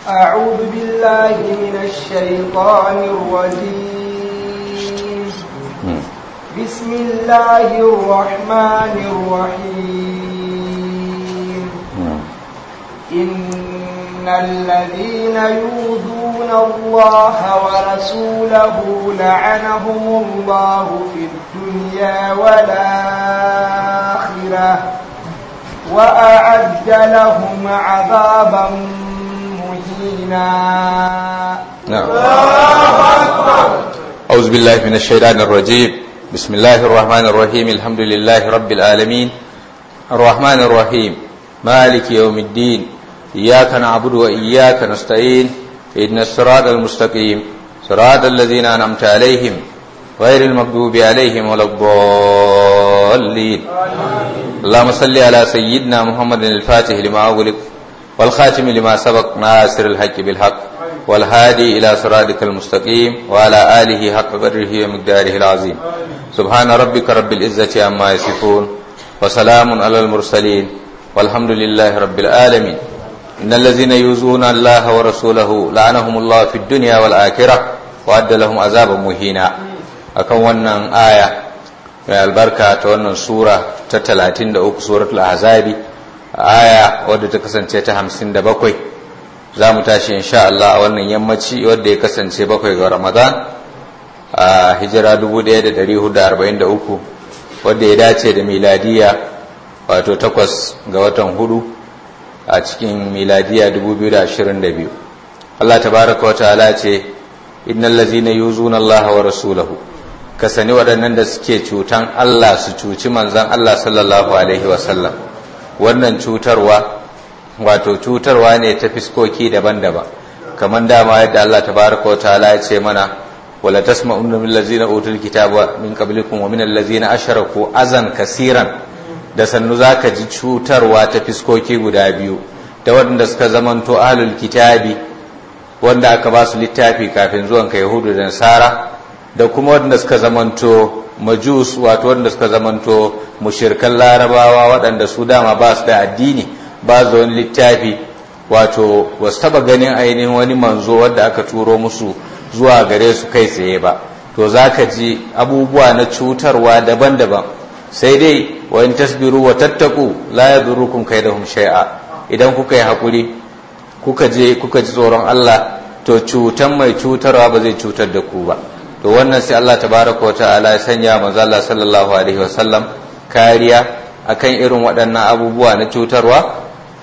أعوذ بالله من الشيطان الرجيم بسم الله الرحمن الرحيم إن الذين يؤذون الله ورسوله لعنهم الله في الدنيا والآخرة وأعد لهم عذابا مهينا نعم أعوذ بالله من الشيطان الرجيم بسم الله الرحمن الرحيم الحمد لله رب العالمين الرحمن الرحيم مالك يوم الدين إياك نعبد وإياك نستعين إن الصراط المستقيم صراط الذين أنعمت عليهم غير المغضوب عليهم ولا الضالين اللهم صل على سيدنا محمد الفاتح لما أغلق والخاتم لما سبق ناصر الحق بالحق والهادي إلى صراطك المستقيم وعلى آله حق قدره ومقداره العظيم سبحان ربك رب العزة عما يصفون وسلام على المرسلين والحمد لله رب العالمين إن الذين يؤذون الله ورسوله لعنهم الله في الدنيا والآخرة وأد لهم عذابا مهينا akan wannan aya mai albarka ta wannan sura ta 33 suratul ahzabi aya wadda ta kasance ta 57 za mu tashi insha Allah a wannan yammaci wadda ya kasance bakwai ga Ramadan a hijira 1443 wadda ya dace da miladiya wato takwas ga watan hudu a cikin miladiya 2022 Allah tabaraka wa ta'ala ce innal ladzina yuzuna Allah wa rasulahu ka sani waɗannan da suke cutan Allah su cuci manzan Allah sallallahu Alaihi wasallam wannan cutarwa wato cutarwa ne ta fiskoki daban-daban kamar dama yadda Allah tabaraka wa ta'ala ya ce mana wala tasma'unna min allazina utul kitaba min qablikum wa min allazina asharaku azan kasiran da sannu zaka ji cutarwa ta fiskoki guda biyu da waɗanda suka zamanto ahlul kitabi wanda aka ba su littafi kafin zuwan ka yahudu da nasara da kuma waɗanda suka zamanto majus wato waɗanda suka zamanto mushirkan larabawa waɗanda su dama ba su da addini ba su wani littafi wato ba su taɓa ganin ainihin wani manzo wadda aka turo musu zuwa gare su kai tsaye ba to za ka ji abubuwa na cutarwa daban-daban sai dai wa in tasbiru wa tattaku la yadurrukum kaidahum shay'a idan kuka yi hakuri kuka je kuka ji tsoron Allah to cutan mai cutarwa ba zai cutar da ku ba to wannan sai Allah tabaraka wa ta'ala ya sanya manzo Allah sallallahu alaihi wa sallam kariya akan irin waɗannan abubuwa na cutarwa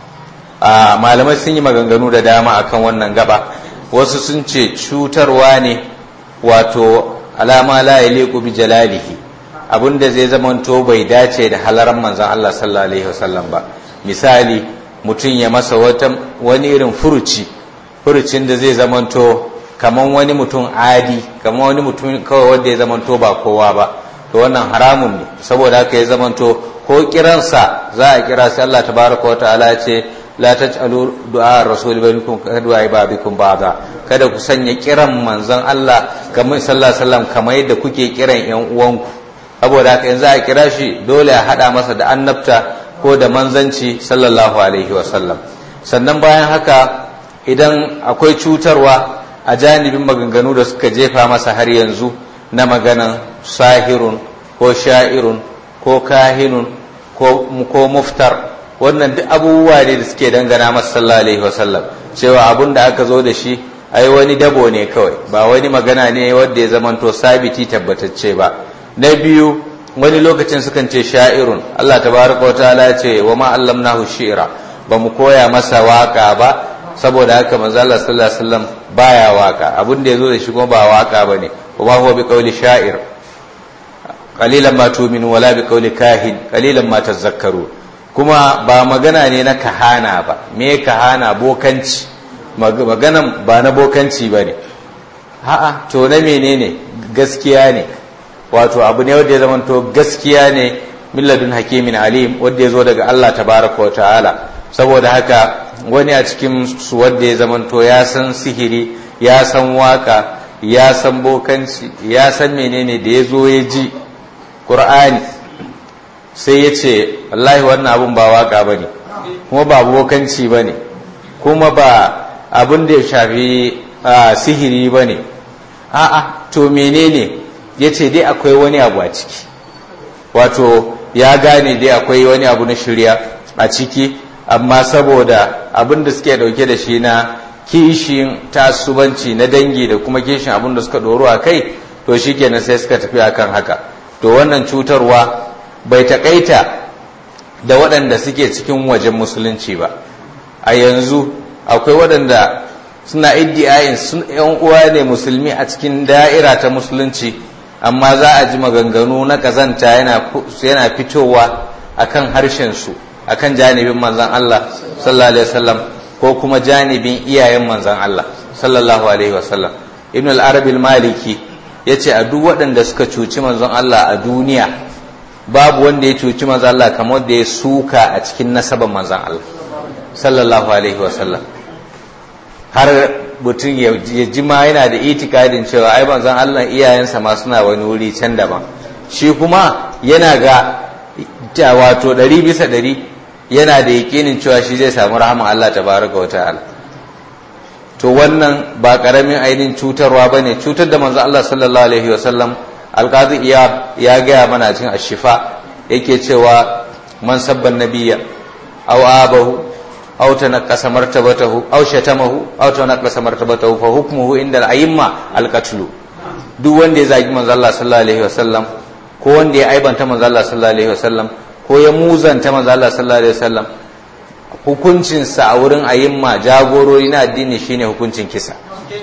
a malamai sun yi maganganu da dama akan wannan gaba wasu sun ce cutarwa ne wato alama la yaliqu bi jalalihi abinda zai zamanto bai dace da halaran manzon Allah sallallahu alaihi wa sallam ba misali mutum ya masa wata wani irin furuci furucin da zai zamanto kaman wani mutum adi kaman wani mutum kawai wanda ya zamanto ba kowa ba to wannan haramun ne saboda haka ya zamanto ko kiransa za a kira sai Allah tabaraka wa ta'ala ya ce la taj'alu du'a rasul bainakum kadwa ibabikum ba'da kada ku sanya kiran manzon Allah kamar sallallahu alaihi wasallam kamar yadda kuke kiran yan uwanku saboda haka yanzu a kira shi dole a hada masa da annabta ko da manzanci sallallahu alaihi wasallam sannan bayan haka idan akwai cutarwa a janibin maganganu da suka jefa masa har yanzu na maganan sahirun ko sha'irun ko kahinun ko muftar wannan duk abubuwa ne da suke dangana masa sallallahu alaihi wasallam cewa abun da aka zo da shi ai wani dabo ne kawai ba wani magana ne wanda ya zamanto sabiti tabbatacce ba na biyu wani lokacin sukan ce sha'irun Allah tabaraka wa ta'ala ya ce wa ma allamnahu shi'ra ba mu koya masa waka ba saboda haka manzo Allah sallallahu alaihi wasallam baya waka abin da yazo da shi kuma ba waka bane kuma huwa bi qawli sha'ir qalilan ma tu'minu wala bi qawli kahin qalilan ma tazakkaru kuma ba magana ne na kahana ba me kahana bokanci maganan ba na bokanci bane a'a to na menene gaskiya ne wato abu ne wanda ya zamanto gaskiya ne milladun hakimin alim wanda ya zo daga Allah tabaraka wa ta'ala saboda haka wani a cikin su wanda ya zamanto ya san sihiri ya san waka ya san bokanci ya san menene da ya zo ya ji ƙur'ani sai ya ce wallahi wannan abun ba waka ba ne kuma ba bokanci ba ne kuma ba abin da ya shafi sihiri ba ne a'a to menene ya ce dai akwai wani abu a ciki wato ya gane dai akwai wani abu na shirya a ciki amma saboda abin da suke dauke da shi na kishin tasubanci na dangi da kuma kishin abin da suka doro a kai to shi kenan sai suka tafi akan haka to wannan cutarwa bai takaita da waɗanda suke cikin wajen musulunci ba a yanzu akwai waɗanda suna iddiayin sun yan uwa ne musulmi a cikin da'ira ta musulunci amma za a ji maganganu na kazanta yana fitowa akan harshen su akan janibin manzan Allah sallallahu alaihi wasallam ko kuma janibin iyayen manzan Allah sallallahu alaihi wasallam ibn al-arab al-maliki yace a duk waɗanda suka cuci manzon Allah a duniya babu wanda ya cuci manzan Allah kamar da ya suka a cikin nasaban manzan Allah sallallahu alaihi wasallam har mutum ya ji ma yana da itikadin cewa ai manzon Allah iyayensa ma suna wani wuri can daban shi kuma yana ga wato ɗari bisa ɗari yana da yakinin cewa shi zai samu rahama Allah tabaraka wa ta'ala to wannan ba karamin ainihin cutarwa bane cutar da manzo Allah sallallahu alaihi wasallam alqazi iya ya gaya mana cikin ashifa yake cewa man sabban nabiyya aw abahu aw tanaqqasa martabatahu aw shatamahu aw tanaqqasa martabatahu fa hukmuhu inda al-a'imma al-qatlu duk wanda ya zagi manzo Allah sallallahu alaihi wasallam ko wanda ya aibanta manzo Allah sallallahu alaihi wasallam ko ya muzanta manzo Allah sallallahu alaihi wasallam hukuncinsa a wurin ayimma jagorori na addini shine hukuncin kisa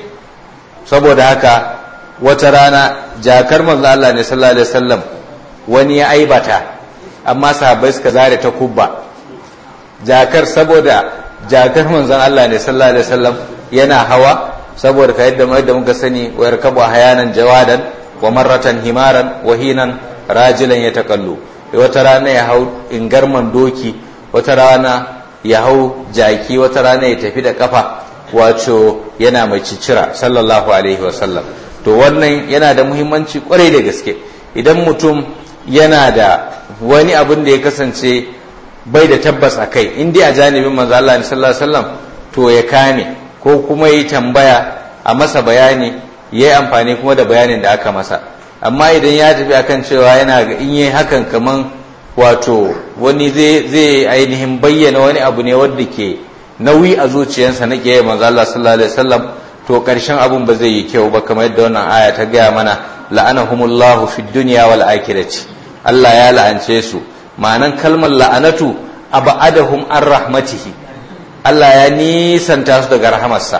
saboda haka wata rana jakar manzo Allah ne sallallahu alaihi wasallam wani ya aibata amma sahabbai suka zare ta kubba jakar saboda jakar manzon Allah ne sallallahu alaihi wasallam yana hawa saboda ka yadda yadda muka sani wa yarkabu hayanan jawadan wa marratan himaran wa hinan rajilan yatakallu wata rana ya hau ingarman doki wata rana ya hau jaki wata rana ya tafi da kafa wato yana mai cicira sallallahu alaihi wasallam to wannan yana da muhimmanci kwarai da gaske idan mutum yana da wani abin da ya kasance bai da tabbas a kai in dai a janibin manzo Allah sallallahu alaihi wasallam to ya kame ko kuma yi tambaya a masa bayani yayi amfani kuma da bayanin da aka masa amma idan ya tafi akan cewa yana ga in yi hakan kaman wato wani zai ainihin bayyana wani abu ne wanda ke nauyi a zuciyarsa na ke manzo Allah sallallahu alaihi wasallam to karshen abun ba zai yi kyau ba kamar yadda wannan aya ta gaya mana la'anahumullahu fid dunya wal akhirati Allah ya la'ance su ma'anan kalmar la'anatu abadahum an rahmatihi Allah ya nisanta su daga rahamarsa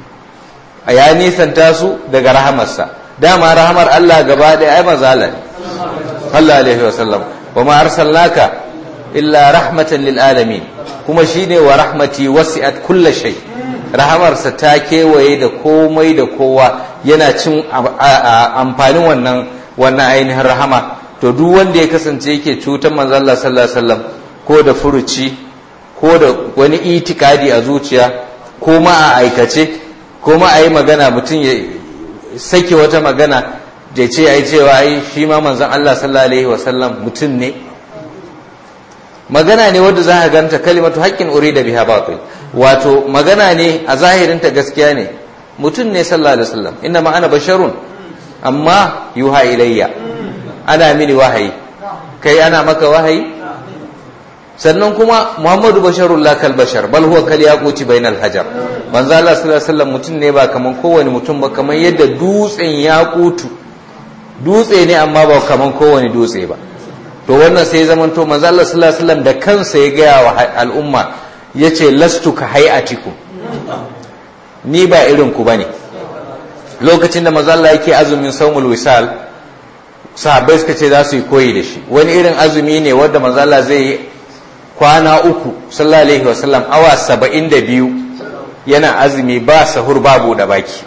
ya nisanta su daga rahamarsa dama rahamar Allah gaba ɗaya ai mazala ne Allah alaihi wasallam wa ma arsalnaka illa rahmatan lil alamin kuma shine wa rahmati wasi'at kulli shay rahamarsa ta kewaye da komai da kowa yana cin amfanin wannan wannan ainihin rahama to duk wanda ya kasance yake cutar manzon Allah sallallahu alaihi wasallam ko da furuci ko da wani itikadi a zuciya ko ma a aikace ko ma a yi magana mutum ya sake wata magana da ce ai cewa ai shi ma manzon Allah sallallahu alaihi wasallam mutum ne magana ne wadda za ka ganta kalimatu haqqin urida biha batil wato magana ne a zahirinta gaskiya ne mutum ne sallallahu alaihi wasallam inna ma ana basharun amma yuha ilayya ana mini wahayi kai ana maka wahayi sannan kuma muhammadu basharun la kal bashar bal huwa kal yaquti bainal hajar manzo Allah sallallahu alaihi wasallam mutum ne ba kaman kowane mutum ba kaman yadda dutsen yaqutu dutse ne amma ba kaman kowane dutse ba to wannan sai zaman to manzo Allah sallallahu alaihi wasallam da kansa ya gaya wa al'umma yace lastu ka hayatikum ni ba irin ku bane lokacin da manzo Allah yake azumin saumul wisal sahabbai suka ce za su yi koyi da shi wani irin azumi ne wanda manzo Allah zai yi kwana uku sallallahu alaihi wasallam awa saba'in da biyu yana azumi ba sahur babu da baki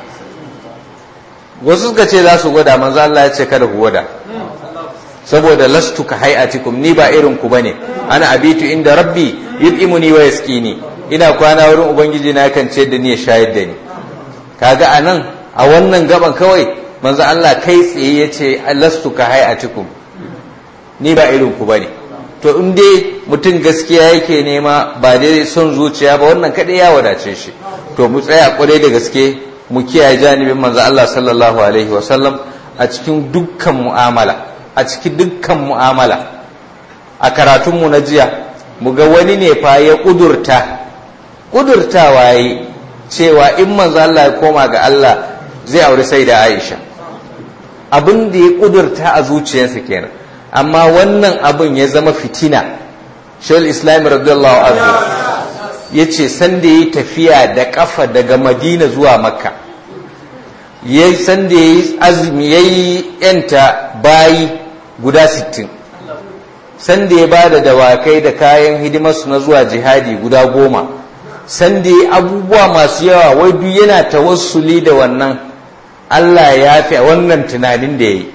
wasu suka ce za su gwada manzo Allah ya ce kada ku gwada saboda lastu ka hayatikum ni ba irin ku bane ana abitu inda rabbi yut'imuni wa yaskini ina kwana wurin ubangiji na kan ce da ni ya shayar da ni kaga anan a wannan gaban kawai manzo Allah kai tsaye yace lastu ka hayatikum ni ba irin ku bane to in dai mutum gaskiya yake nema ba dai son zuciya ba wannan kaɗai ya wadace shi to mu tsaya kwarai da gaske mu kiyaye janibin manzo Allah sallallahu alaihi wa sallam a cikin dukkan mu'amala a cikin dukkan mu'amala a karatunmu na jiya mu ga wani ne fa ya kudurta kudurtawa yi cewa in manzo Allah ya koma ga Allah zai aure sai da Aisha abin da ya kudurta a zuciyarsa kenan amma wannan abin ya zama fitina shawul islam radiyallahu anhu ya ce sanda ya yi tafiya da kafa daga madina zuwa makka ya yi sanda ya yi azumi ya yi yanta bayi guda 60 sanda ya ba da dawakai da kayan hidimarsu na zuwa jihadi guda goma sanda ya abubuwa masu yawa wai duk yana tawassuli da wannan Allah ya fi wannan tunanin da ya yi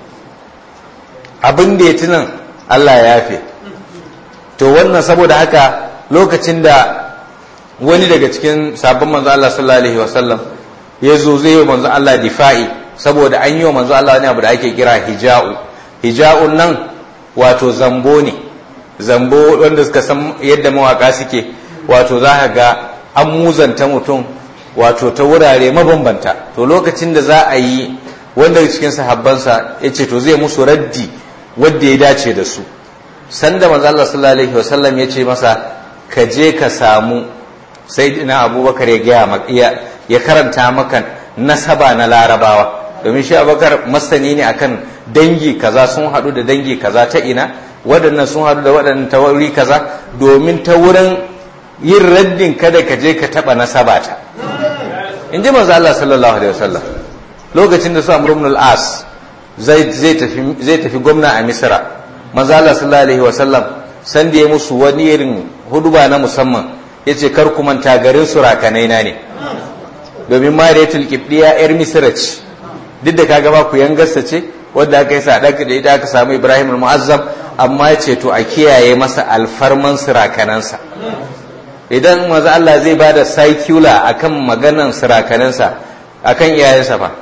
abin da ya tunan Allah ya fi to wannan saboda haka lokacin da wani daga cikin sabon manzo Allah sallallahu alaihi wasallam ya zo zai yi manzo Allah difa'i saboda an yi wa manzo Allah wani abu da ake kira hija'u hija'un nan wato zambo ne zambo wanda suka san yadda mawaka suke wato za ka ga an muzanta mutum wato ta wurare mabambanta to lokacin da za a yi wanda cikin sahabbansa ya ce to zai musu raddi wadda ya dace da su sanda manzo Allah sallallahu alaihi wasallam ya ce masa ka je ka samu sayyidina abubakar ya gaya ya karanta maka nasaba na larabawa domin shi abubakar masani ne akan dangi kaza sun haɗu da dangi kaza ta ina waɗannan sun haɗu da waɗannan ta wuri kaza domin ta wurin yin raddin kada ka je ka taɓa nasaba ta in ji manzo Allah sallallahu alaihi wasallam lokacin da su Amr ibn al-As zai tafi zai tafi gwamna a Misra manzo Allah sallallahu alaihi wasallam san da ya musu wani irin huduba na musamman yace kar ku manta garin surakanai na ne domin Mariyatul Qibdiya yar Misra ce duk da kaga ba ku yangarsa ce wanda aka yi sadaka da ita aka samu Ibrahim al-Mu'azzam amma ya ce to a kiyaye masa alfarman surakanansa idan maza Allah zai ba da circular akan maganan sirakanansa akan iyayensa fa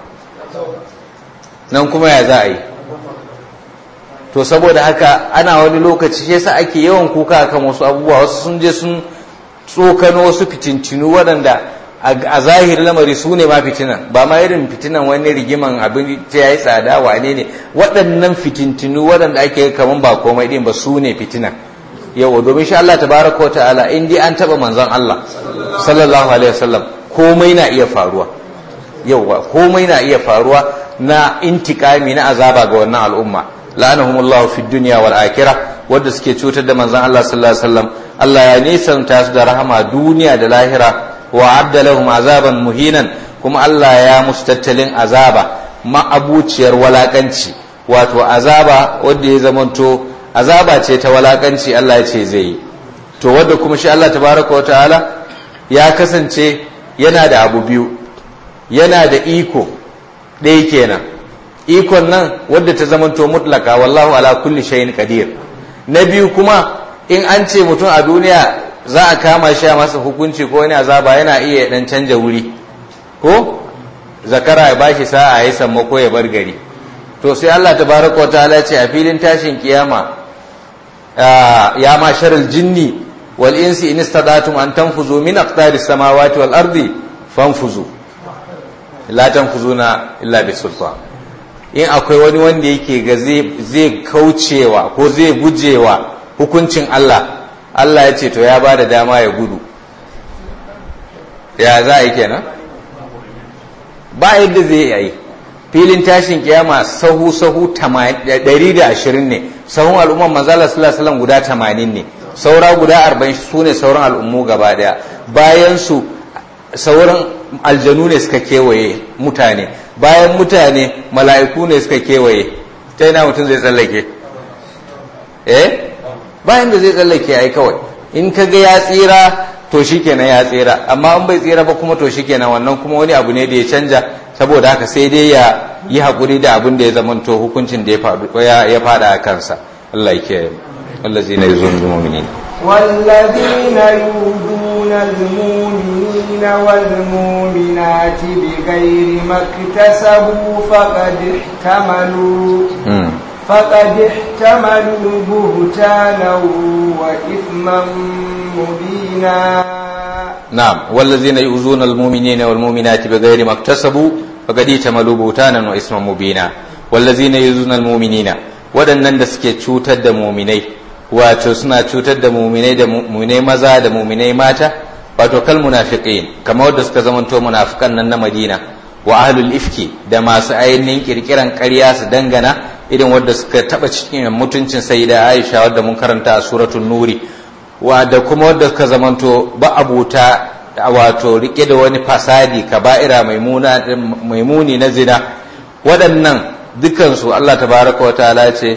nan kuma ya za a yi to saboda haka ana wani lokaci shi yasa ake yawan kuka akan wasu abubuwa wasu sun je sun tsokano wasu fitincinu waɗanda a zahiri lamari su ne ma fitinan ba ma irin fitinan wani rigiman abin ta yayi tsada wane ne waɗannan fitintinu waɗanda ake kaman ba komai ɗin ba su ne fitinan yawa domin shi Allah tabaraka ta'ala in dai an taba manzon Allah sallallahu alaihi wasallam komai na iya faruwa yawa komai na iya faruwa na intikami na azaba ga wannan al'umma la'anahumullahu fid dunya wal akhirah wanda suke cutar da manzon Allah sallallahu alaihi wasallam Allah ya nisanta su da rahama duniya da lahira wa adda lahum azaban muhinan kuma Allah ya musu tattalin azaba ma'abuciyar walakanci wato azaba wanda ya zamanto azaba ce ta walakanci Allah ya ce zai yi to wadda kuma shi Allah tabaraka wataala ya kasance yana da abu biyu yana da iko ɗaya kenan ikon nan wadda ta zamanto mutlaka wallahu ala kulli shay'in qadir na biyu kuma in an ce mutum a duniya za a kama shi a masa hukunci ko wani azaba yana iya dan canja wuri ko zakara ya bashi sa'a ya samma ko ya bar gari to sai Allah tabaraka wataala ce a filin tashin kiyama يا معشر الجن والإنس إن استطعتم أن تنفذوا من أقطار السماوات والأرض فانفذوا لا تنفذون إلا بالسلطان in akwai wani wanda yake ga zai kaucewa ko zai gujewa hukuncin Allah Allah ya ce to ya ba da dama ya gudu ya za a yi kenan ba yadda zai yi filin tashin kiyama sahu sahu 120 ne sahun al'umman manzala sallallahu alaihi guda 80 ne saura guda 40 su ne sauran al'ummu gaba daya bayan su sauran aljanu ne suka kewaye mutane bayan mutane mala'iku ne suka kewaye ta yana mutum zai tsallake eh bayan da zai tsallake ai kawai in ka ga ya tsira to shikenan ya tsira amma in bai tsira ba kuma to shikenan wannan kuma wani abu ne da ya canja saboda haka sai dai ya yi haƙuri da abin da ya zamanto hukuncin da ya fada a kansa Allah ya kiyaye wallazi na yuzun mu'minin والذين يؤذون المؤمنين والمؤمنات بغير ما اكتسبوا فقد احتملوا فقد احتملوا بهتانا وإثما مبينا na'am wallazina yu'zuna almu'minina walmu'minati bighairi maktasabu faqad itamalu butanan wa isman mubina wallazina yu'zuna almu'minina waɗannan da suke cutar da mu'minai wato suna cutar da mu'minai da mu'minai maza da mu'minai mata wato kal munafiqin kamar wanda suka zamanto munafikan nan na Madina wa ahlul ifki da masu ainihin kirkiran ƙarya su dangana irin wadda suka taba cikin mutuncin sayyida Aisha wadda mun karanta a suratul nuri wa da kuma wadda suka zamanto ba abuta wato rike da wani fasadi kaba'ira mai muni na zina waɗannan dukansu Allah tabaraka wa ta'ala ce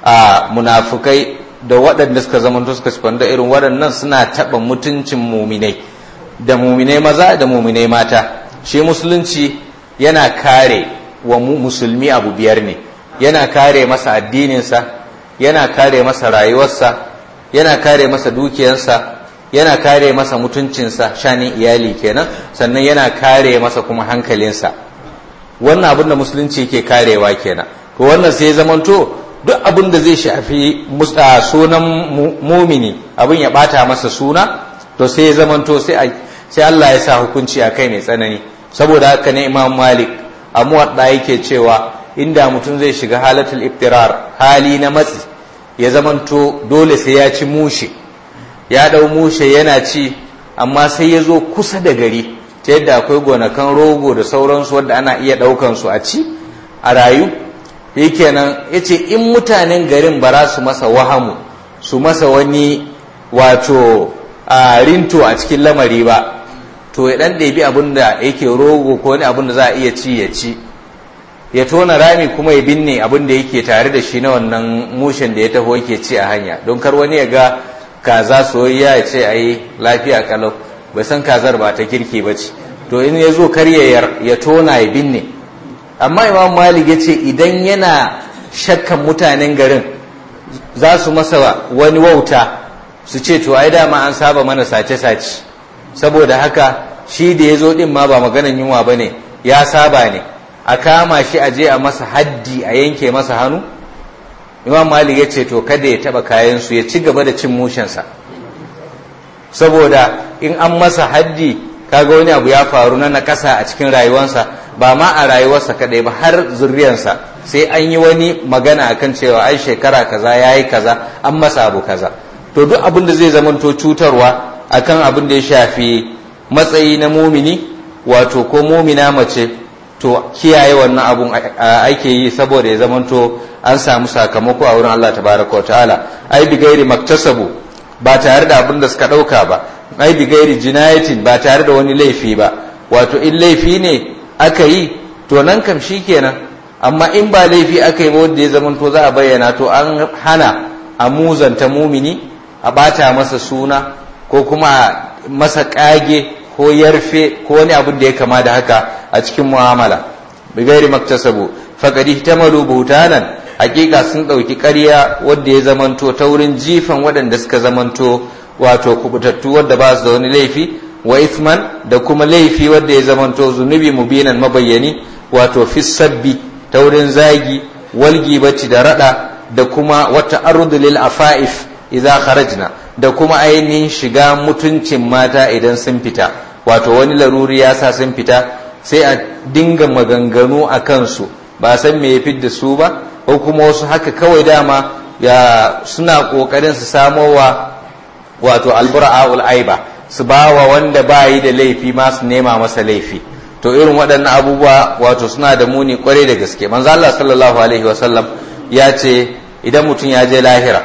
a munafukai da waɗanda suka zamanto suka da irin waɗannan suna taɓa mutuncin muminai da muminai maza da muminai mata shi musulunci yana kare wa musulmi abu biyar ne yana kare masa addininsa yana kare masa rayuwarsa yana kare masa dukiyarsa yana kare masa mutuncinsa shanin iyali kenan sannan yana kare masa kuma hankalinsa wannan abin da musulunci ke karewa kenan to wannan sai zamanto duk abin da zai shafi sunan mumini abin ya bata masa suna to sai ya zamanto sai Allah ya sa hukunci a kai mai tsanani saboda haka ne imam malik a muwadda yake cewa inda mutum zai shiga halatul iftirar hali na matsi ya zamanto dole sai ya ci mushe ya dau mushe yana ci amma sai ya zo kusa da gari ta yadda akwai gonakan rogo da sauransu wadda ana iya daukan su a ci a rayu kenan ya ce in mutanen garin ba za su masa wahamu su masa wani wato a rinto a cikin lamari ba to ya dan ɗebi abin da yake rogo ko wani abin da za a iya ci ya ci ya tona rami kuma ya binne abin da yake tare da shi na wannan mushen da ya taho yake ci a hanya don kar wani ya ga kaza soyayya ya ce ai lafiya kalau bai san kazar ba ta kirki ba ce to in ya zo kar ya tona ya binne amma imam malik ya ce idan yana shakkan mutanen garin za su masa wani wauta su ce to ai dama an saba mana sace-sace saboda haka shi da ya zo din ma ba maganan yunwa ba ne ya saba ne a kama shi a je a masa haddi a yanke masa hannu imam malik ya ce to kada ya taba kayansu ya ci gaba da cin mushensa saboda in an masa haddi kaga wani abu ya faru na nakasa a cikin rayuwarsa ba ma a rayuwarsa kadai ba har zuriyarsa sai an yi wani magana akan cewa ai shekara kaza ya yi kaza an masa abu kaza to duk abin da zai zamanto cutarwa akan abin da ya shafi matsayi na mumini wato ko mumina mace to kiyaye wannan abun ake yi saboda ya zamanto an samu sakamako a wurin Allah tabaraka wa ta'ala ai bi gairi maktasabu ba tare da abin da suka dauka ba ai bi gairi jinayatin ba tare da wani laifi ba wato in laifi ne aka yi to nan kam kenan amma in ba laifi aka yi ba wanda ya zamanto za a bayyana to an hana a muzanta mumini a bata masa suna ko kuma masa kage ko yarfe ko wani abin da ya kama da haka a cikin mu'amala bi gairi maktasabu faqad ihtamalu buhtanan hakika sun dauki ƙarya wanda ya zamanto ta wurin jifan waɗanda suka zamanto wato kubutattu wanda ba su da wani laifi wa ithman da kuma laifi wanda ya zamanto zunubi mubinan mabayyani wato fi sabbi ta wurin zagi walgi bacci da rada da kuma wata ardu lil afaif idza kharajna da kuma ainihin shiga mutuncin mata idan sun fita wato wani laruri ya sa sun fita sai a dinga maganganu a kansu ba san me ya fidda su ba ko kuma wasu haka kawai dama ya suna kokarin su samo wa wato albura'ul aiba su ba wa wanda ba yi da laifi ma su nema masa laifi to irin waɗannan abubuwa wato suna da muni kwarai da gaske manzo Allah sallallahu alaihi wasallam ya ce idan mutum ya je lahira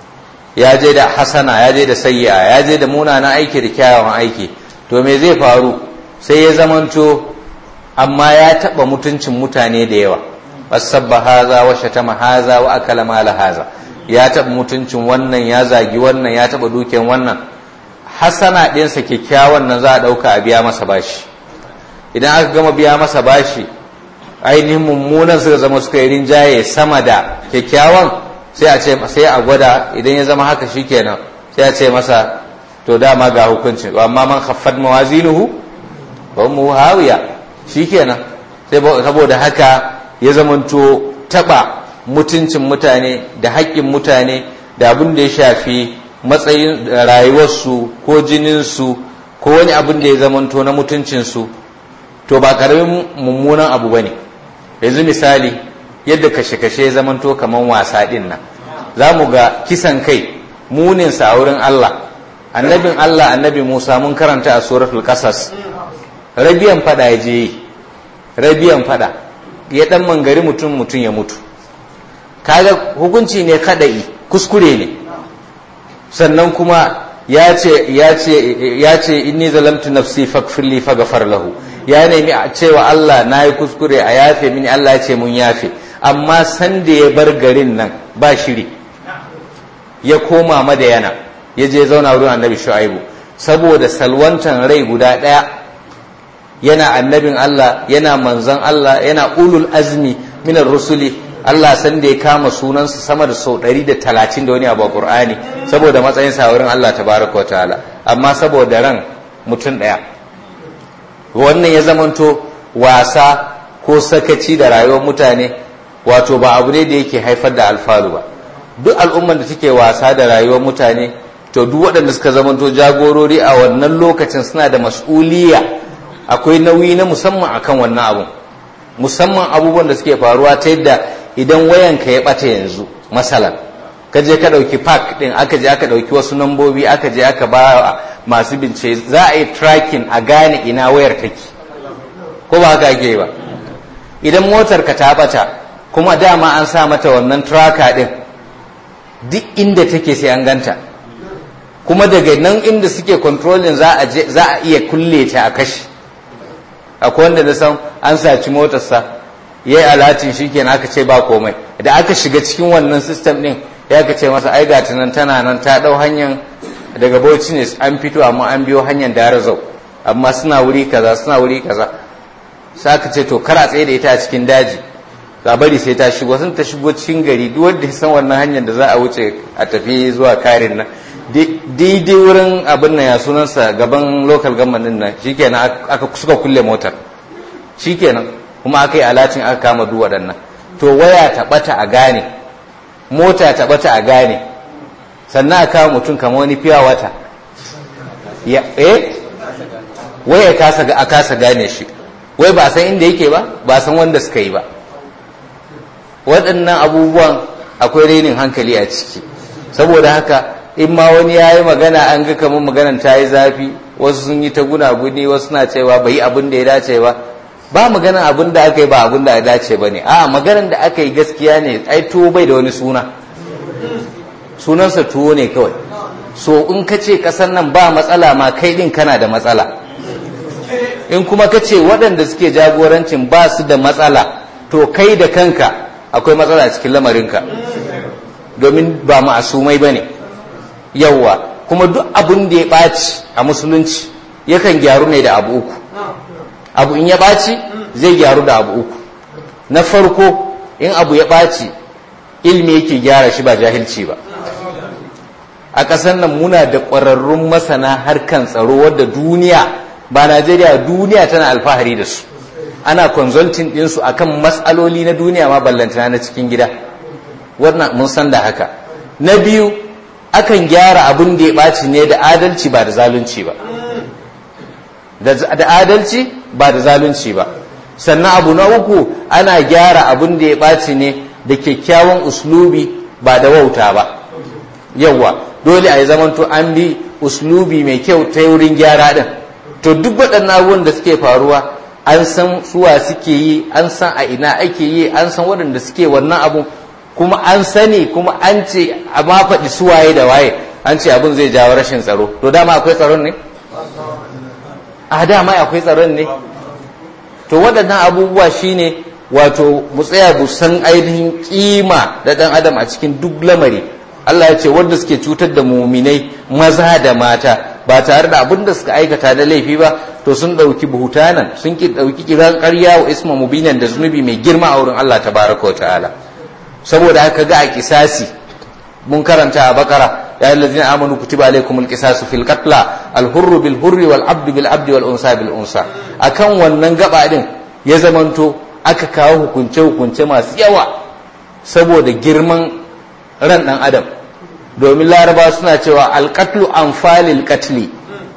ya je da hasana ya je da sayya ya je da munanan aiki da kyawawan aiki to me zai faru sai ya zamanto amma ya taɓa mutuncin mutane da yawa wasabba haza wa shatama haza wa akala mala haza ya taɓa mutuncin wannan ya zagi wannan ya taɓa dukiyan wannan hasana ɗinsa kyakkyawan nan za a ɗauka a biya masa bashi idan aka gama biya masa bashi ainihin mummunan suka zama suka yi rinjaye sama da kyakkyawan sai a ce sai a gwada idan ya zama haka shikenan sai a ce masa to dama ga hukuncin amma man khaffat mawazinuhu wa mu hawiya shikenan sai saboda haka ya zamanto taba mutuncin mutane da haƙƙin mutane da abin da ya shafi matsayin rayuwarsu ko jininsu ko wani abin da ya zamanto na mutuncinsu to ba karamin mummunan abu ba ne yanzu misali yadda kashe-kashe ya zamanto kamar wasa ɗin nan za mu ga kisan kai muninsa a wurin Allah annabin Allah annabi Musa mun karanta a suratul qasas rabiyan fada ya je yi rabiyan fada ya dan mangari mutum mutum ya mutu kaga hukunci ne kadai kuskure ne sannan kuma ya ce ya ce ya ce inni zalamtu nafsi faghfirli faghfar lahu ya nemi a cewa Allah nayi kuskure a yafe mini Allah ya ce mun yafe amma san da ya bar garin nan ba shiri ya koma madayana ya je zauna wurin annabi shu'aibu saboda salwantan rai guda ɗaya yana annabin Allah yana manzon Allah yana ulul azmi minar rusuli Allah san da ya kama sunansa sama da sau 130 da wani abu a Qur'ani saboda matsayin sa wurin Allah tabaraka wa ta'ala amma saboda ran mutum ɗaya wannan ya zamanto wasa ko sakaci da rayuwar mutane wato ba abu ne da yake haifar da alfalu ba duk al'ummar da take wasa da rayuwar mutane to duk waɗanda suka zamanto jagorori a wannan lokacin suna da mas'uliya akwai nauyi na musamman akan wannan abun musamman abubuwan da suke faruwa ta yadda idan wayanka ya ɓata yanzu masalan ka je ka ɗauki park ɗin aka je aka ɗauki wasu nambobi aka je aka ba masu bincike za a yi tracking a gane ina wayar take ko ba haka ake ba idan motar ka ta ɓata kuma dama an sa mata wannan tracker ɗin duk inda take sai an ganta kuma daga nan inda suke controlling za a iya kulle ta a kashi akwai wanda na san an saci motarsa ya yi alatin shi kenan aka ce ba komai da aka shiga cikin wannan system din ya ka ce masa ai gata nan tana nan ta dau hanyar daga bauchi ne an fito amma an biyo hanyar darazau amma suna wuri kaza suna wuri kaza sai aka ce to kar a tsaye da ita a cikin daji za bari sai ta shigo sun ta shigo cikin gari duk wanda ya san wannan hanyar da za a wuce a tafi zuwa karin nan daidai wurin abin nan ya sunansa gaban local government din nan shikenan aka suka kulle motar shikenan kuma aka yi alatin aka kama duk waɗannan to waya ta bata a gane mota ta bata a gane sannan a kama mutum kamar wani fiya wata ya eh waya kasa a kasa gane shi wai ba san inda yake ba ba san wanda suka yi ba waɗannan abubuwan akwai renin hankali a ciki saboda haka in ma wani ya yi magana an ga kamar maganan ta yi zafi wasu sun yi ta gunaguni wasu na cewa bai yi abin da ya dace ba ba maganan abin da aka yi ba abin da ya dace ba ne a maganan da aka yi gaskiya ne ai tuwo bai da wani suna sunansa tuwo ne kawai so in ka ce ƙasar nan ba matsala ma kai din kana da matsala in kuma ka ce waɗanda suke jagorancin ba su da matsala to kai da kanka akwai matsala cikin lamarinka domin ba ma'asumai ba ne yawwa kuma duk abin da ya ɓaci a musulunci yakan gyaru ne da abu uku abu in ya ɓaci zai gyaru da abu uku na farko in abu ya ɓaci ilmi yake gyara shi ba jahilci ba a ƙasar nan muna da ƙwararrun masana harkan tsaro wadda duniya ba najeriya duniya tana alfahari da su ana consulting ɗinsu akan matsaloli na duniya ma ballantana na cikin gida wannan mun san da haka na biyu akan gyara abin da ya ɓaci ne da adalci ba da zalunci ba da adalci ba da zalunci ba sannan abu na uku ana gyara abin da ya ɓaci ne da kyakkyawan uslubi ba da wauta ba yawwa dole a yi zamanto an bi uslubi mai kyau ta wurin gyara ɗin to duk waɗannan abubuwan da suke faruwa an san suwa suke yi an san a ina ake yi an san waɗanda suke wannan abun kuma an sani kuma an ce a ma faɗi suwaye da waye an ce abin zai jawo rashin tsaro to dama akwai tsaron ne a dama akwai tsaron ne to waɗannan abubuwa shine wato mu tsaya mu san ainihin kima da ɗan adam a cikin duk lamari Allah ya ce wanda suke cutar da muminai maza da mata ba tare da abin da suka aikata da laifi ba to sun ɗauki buhutanan sun ki ɗauki kiran ƙarya wa isma mubinan da zunubi mai girma a wurin Allah tabaraka wa ta'ala saboda haka ga a kisasi mun karanta a bakara ya yi lalzina amanu kutiba alaikum alqisasu fil qatla al hurru bil hurri wal abdu bil abdi wal unsa bil unsa akan wannan gaba din ya zamanto aka kawo hukunce hukunce masu yawa saboda girman ran dan adam domin laraba suna cewa al qatlu anfalil qatli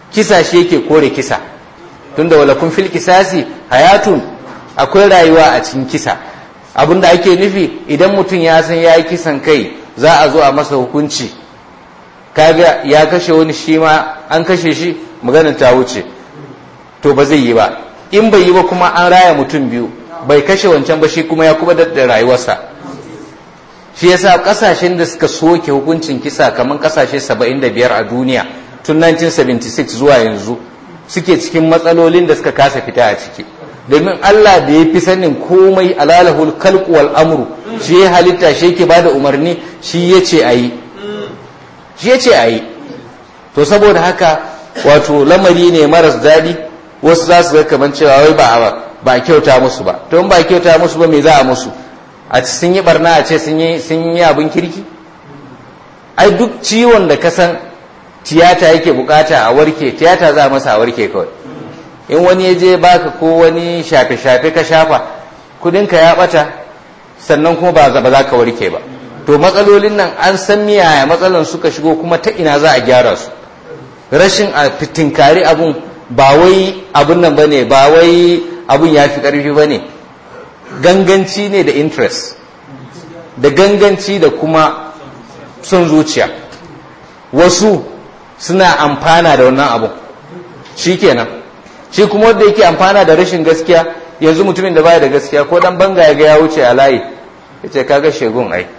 kisa shi yake kore kisa tunda wala kun fil kisasi hayatun akwai rayuwa a cikin kisa abinda ake nufi idan mutum ya san ya yi kisan kai za a zo a masa hukunci kaga ya kashe wani shi ma an kashe shi maganin ta wuce to ba zai yi ba in bai yi ba kuma an raya mutum biyu bai kashe wancan ba shi kuma ya kuma da rayuwarsa shi yasa kasashen da suka soke hukuncin kisa kamar kasashe 75 a duniya tun 1976 zuwa yanzu suke cikin matsalolin da suka kasa fita a ciki domin Allah da ya fi sanin komai alalahul kalku wal amru shi ya halitta shi yake bada umarni shi ya ce a yi shi ya ce a yi to saboda haka wato lamari ne maras daɗi wasu za su ga kamar cewa wai ba ba kyauta musu ba to in ba kyauta musu ba me za a musu a ci sun yi barna a ce sun yi sun yi abin kirki ai duk ciwon da ka san tiyata yake bukata a warke tiyata za a masa a warke kawai in wani ya je baka ko wani shafe-shafe ka shafa kudinka ya bata sannan kuma ba za ka warke ba to matsalolin nan an san miyaya matsalan suka shigo kuma ta ina za a gyara su rashin a fitinkari abun ba wai abun nan bane ba wai abun ya fi karfi bane ganganci ne da interest da ganganci da kuma son zuciya wasu suna amfana da wannan abun shi kenan shi kuma wanda yake amfana da rashin gaskiya yanzu mutumin da baya da gaskiya ko dan banga ya ga ya wuce a layi ya ce kaga shegun ai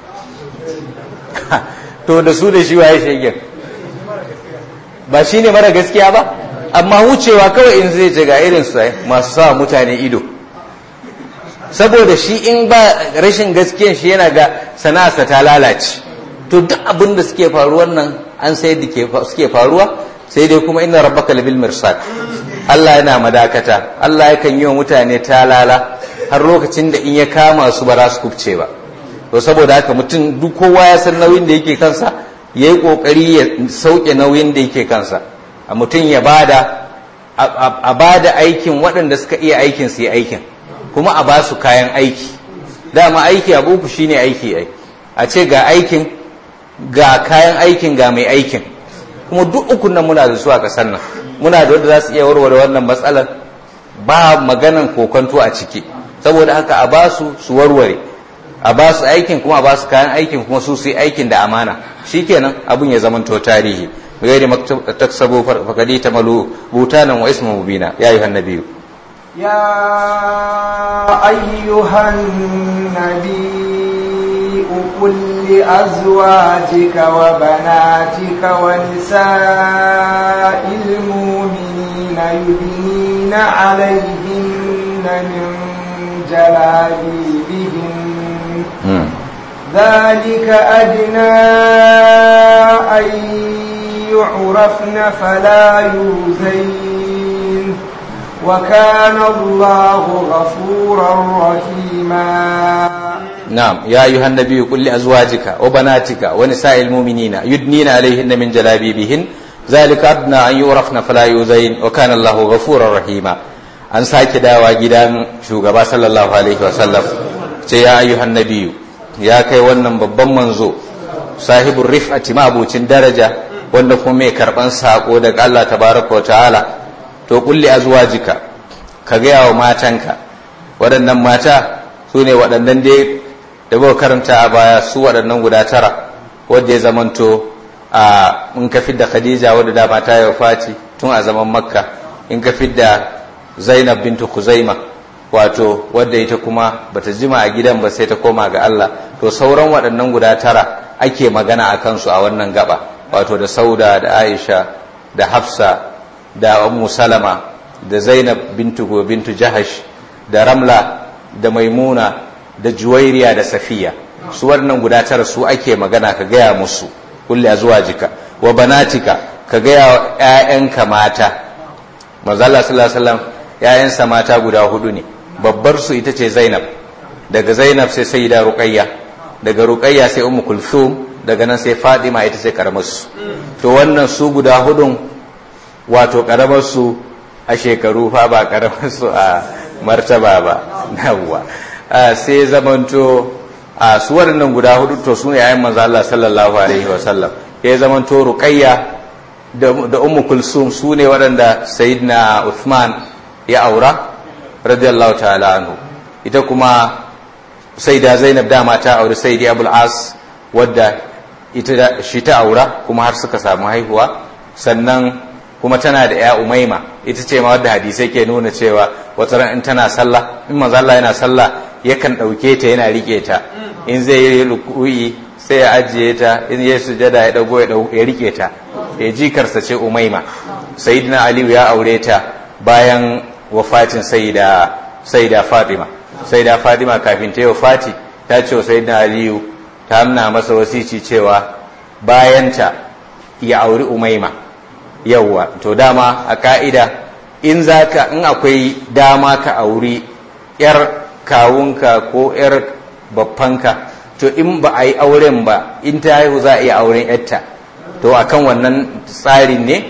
to da su da shi waye shegen ba shi ne mara gaskiya ba amma wucewa kawai in zai ce ga irin su masu sa mutane ido saboda shi in ba rashin gaskiyan shi yana ga sana'arsa ta lalace to duk abin da suke faruwar nan an sai da suke faruwa sai dai kuma inna rabbaka labil mirsad Allah yana madakata Allah yakan yi wa mutane talala har lokacin da in ya kama su ba za su kubce ba to saboda haka mutum duk kowa ya san nauyin da yake kansa ya yi kokari ya sauke nauyin da yake kansa a mutum ya bada a bada aikin waɗanda suka iya aikin su yi aikin kuma a ba su kayan aiki dama aiki abu uku shine aiki ai a ce ga aikin ga kayan aikin ga mai aikin kuma duk ukun nan muna da su a ƙasar nan muna da wanda za su iya warware wannan matsalar ba maganan kokonto a ciki saboda haka a ba su su warware a ba su aikin kuma a ba su kayan aikin kuma su su yi aikin da amana shikenan abun ya zamanto tarihi gairi taksabu fakadi ta malu butanan wa ismu mubina ya yi hannabiyu يا أيها النبي قل لأزواجك وبناتك ونساء المؤمنين يدنين عليهن من جلابيبهن ذلك أدنى أن يعرفن فلا يؤذين وكان الله غفورا رحيما نعم يا أيها النبي قل لأزواجك وبناتك ونساء المؤمنين يدنين عليهن من جلابيبهن ذلك أدنى أن يعرفن فلا يؤذين وكان الله غفورا رحيما an sake dawa gidan shugaba sallallahu alaihi wasallam ce ya ayyuhan nabiyu ya kai wannan babban manzo sahibul rif'ati mabucin daraja wanda kuma mai karban sako daga Allah tabaraka wa ta'ala to kulli azwajika ka gaya wa matanka waɗannan mata su ne waɗannan dai da ba karanta a baya su waɗannan guda tara wadda ya zamanto a in ka fidda khadija wadda da mata ya fati tun a zaman makka in ka fidda zainab bintu kuzaima wato wadda ita kuma bata jima a gidan ba sai ta koma ga Allah to sauran waɗannan guda tara ake magana a kansu a wannan gaba wato da sauda da aisha da hafsa da ummu salama da zainab bintu bintu jahash da ramla da maimuna da juwairiya da safiya su waɗannan guda tara su ake magana ka gaya musu kulli azwajika wa banatika ka gaya wa ƴaƴanka mata manzo Allah sallallahu alaihi wasallam ƴaƴansa mata guda hudu ne babbar su ita ce Zainab daga Zainab sai Sayyida Ruqayya daga Ruqayya sai Ummu Kulthum daga nan sai Fatima ita ce karamar su to wannan su guda hudun wato karamar su a shekaru fa ba karamar su a martaba ba yawwa sai zamanto a su waɗannan guda hudu to su ne yayin manzo Allah sallallahu alaihi wasallam ya zamanto Ruqayya da ummu kulsum su ne waɗanda sayyidina uthman ya aura radiyallahu ta'ala anhu ita kuma sayyida zainab dama ta auri sayyidi abul as wadda ita shi ta aura kuma har suka samu haihuwa sannan kuma tana da ya umaima ita ce ma wadda hadisai ke nuna cewa wata ran in tana sallah in manzo Allah yana sallah yakan ɗauke ta yana rike ta in zai yi ruku'i sai ya ajiye ta in ya sujada ya dago ya rike ta ya jikarsa ce umaima sayyidina aliyu ya aure ta bayan wafatin sayyida sayyida fatima sayyida fatima kafin ta yi wafati ta ce wa sayyidina aliyu ta hamna masa wasici cewa bayanta ya auri umaima yawwa to dama a ka'ida in zaka in akwai dama ka auri yar kawunka ko yar babbanka to in ba a yi auren ba in ta haihu za a iya auren yarta to akan wannan tsarin ne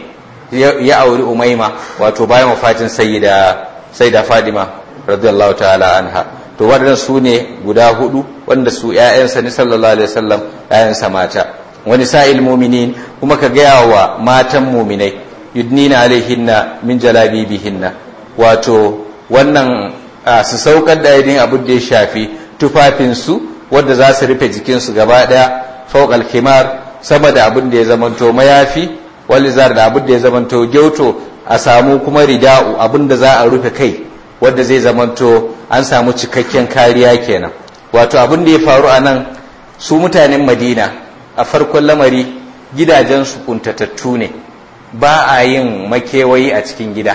ya auri umaima wato bayan wafatin sayyida sayyida fadima radiyallahu ta'ala anha to waɗannan su ne guda hudu wanda su ƴaƴansa ne sallallahu alaihi wasallam ƴaƴansa mata wani sa'il mu'minin kuma ka gaya wa matan mu'minai yudnina alaihinna min jalabibihinna wato wannan su saukar da yadin abin da ya shafi tufafinsu wadda za su rufe jikinsu gaba ɗaya fawqal khimar sama da abin da ya zamanto mayafi walizar da abin da ya zamanto gyauto a samu kuma rida'u abin da za a rufe kai wadda zai zamanto an samu cikakken kariya kenan wato abin da ya faru a nan su mutanen madina a farkon lamari gidajensu kuntatattu ne ba a yin makewayi a cikin gida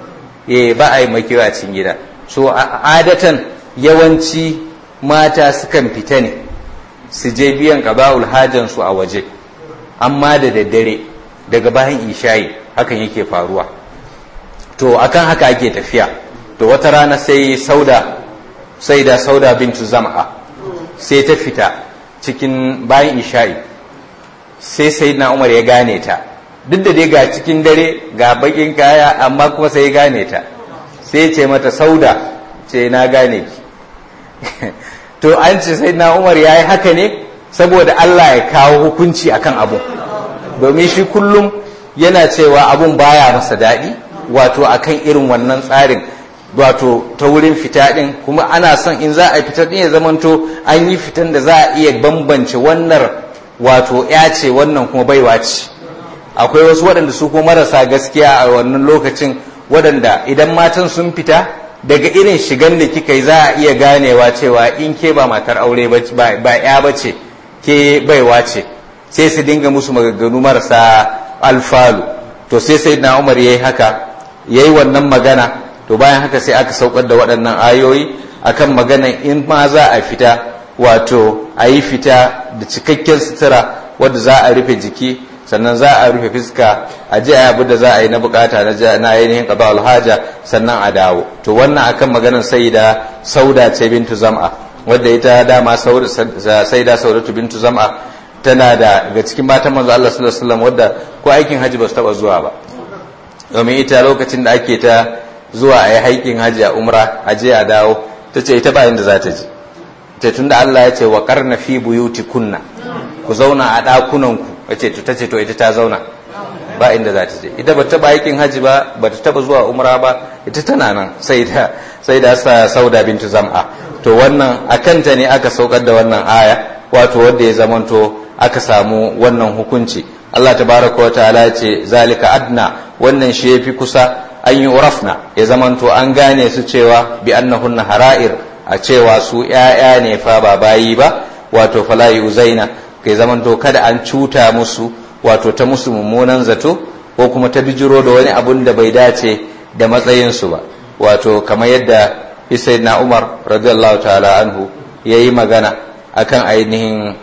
eh ba a yin makewayi a cikin gida so adatan yawanci mata sukan fita ne su je biyan ƙaba'ul hajansu a waje amma da daddare daga bayan ishayi hakan yake faruwa to akan haka ake tafiya to wata rana sai sauda sai da sauda bintu zam'a sai ta fita cikin bayan isha'i sai sai na umar ya gane ta duk da dai ga cikin dare ga bakin kaya amma kuma sai ya gane ta sai ce mata sauda ce na gane ki to an ce sai na umar ya yi haka ne saboda Allah ya kawo hukunci akan abu domin shi kullum yana cewa abun baya masa daɗi wato akan irin wannan tsarin wato ta wurin fita ɗin kuma ana son in za a fita ɗin ya zamanto an yi fitan da za a iya bambance wannan wato ya ce wannan kuma baiwa ce akwai wasu waɗanda su kuma marasa gaskiya a wannan lokacin waɗanda idan matan sun fita daga irin shigan da kika yi za a iya ganewa cewa in ke ba matar aure ba ya ba ce ke baiwa ce sai su dinga musu maganganu marasa alfalu to sai sai na umar ya yi haka ya yi wannan magana to bayan haka sai aka saukar da waɗannan ayoyi akan maganan in ma za a fita wato a yi fita da cikakken sutura wadda za a rufe jiki sannan za a rufe fuska a ji abu da za a yi na bukata na ainihin qada alhaja sannan a dawo to wannan akan maganar saida sauda ce bintu zam'a wadda ita dama saida saudatu bintu zam'a tana da ga cikin matan manzo Allah sallallahu alaihi wasallam wadda ko aikin haji ba su taba zuwa ba domin ita lokacin da ake ta zuwa a yi haikin haji a umra a je a dawo ta ce ita ba inda za ta je ta tunda Allah ya ce wa karna fi buyuti kunna ku zauna a ɗakunanku wace ta ce to ita ta zauna ba inda za ta je ita ba ta aikin haji ba ba ta taba zuwa umra ba ita tana nan sai da sai da sa sauda bintu zam'a to wannan akanta ne aka saukar da wannan aya wato wanda ya zamanto aka samu wannan hukunci Allah tabaraka wa ta'ala ce zalika adna wannan shi yafi kusa an yi urafna ya zamanto an gane su cewa bi annahunna hara'ir a cewa su ƴaƴa ne fa ba bayi ba wato fala yuzaina kai zamanto kada an cuta musu wato ta musu mummunan zato ko kuma ta bijiro da wani abun da bai dace da matsayinsu ba wato kamar yadda na umar radiyallahu ta'ala anhu ya yi magana akan ainihin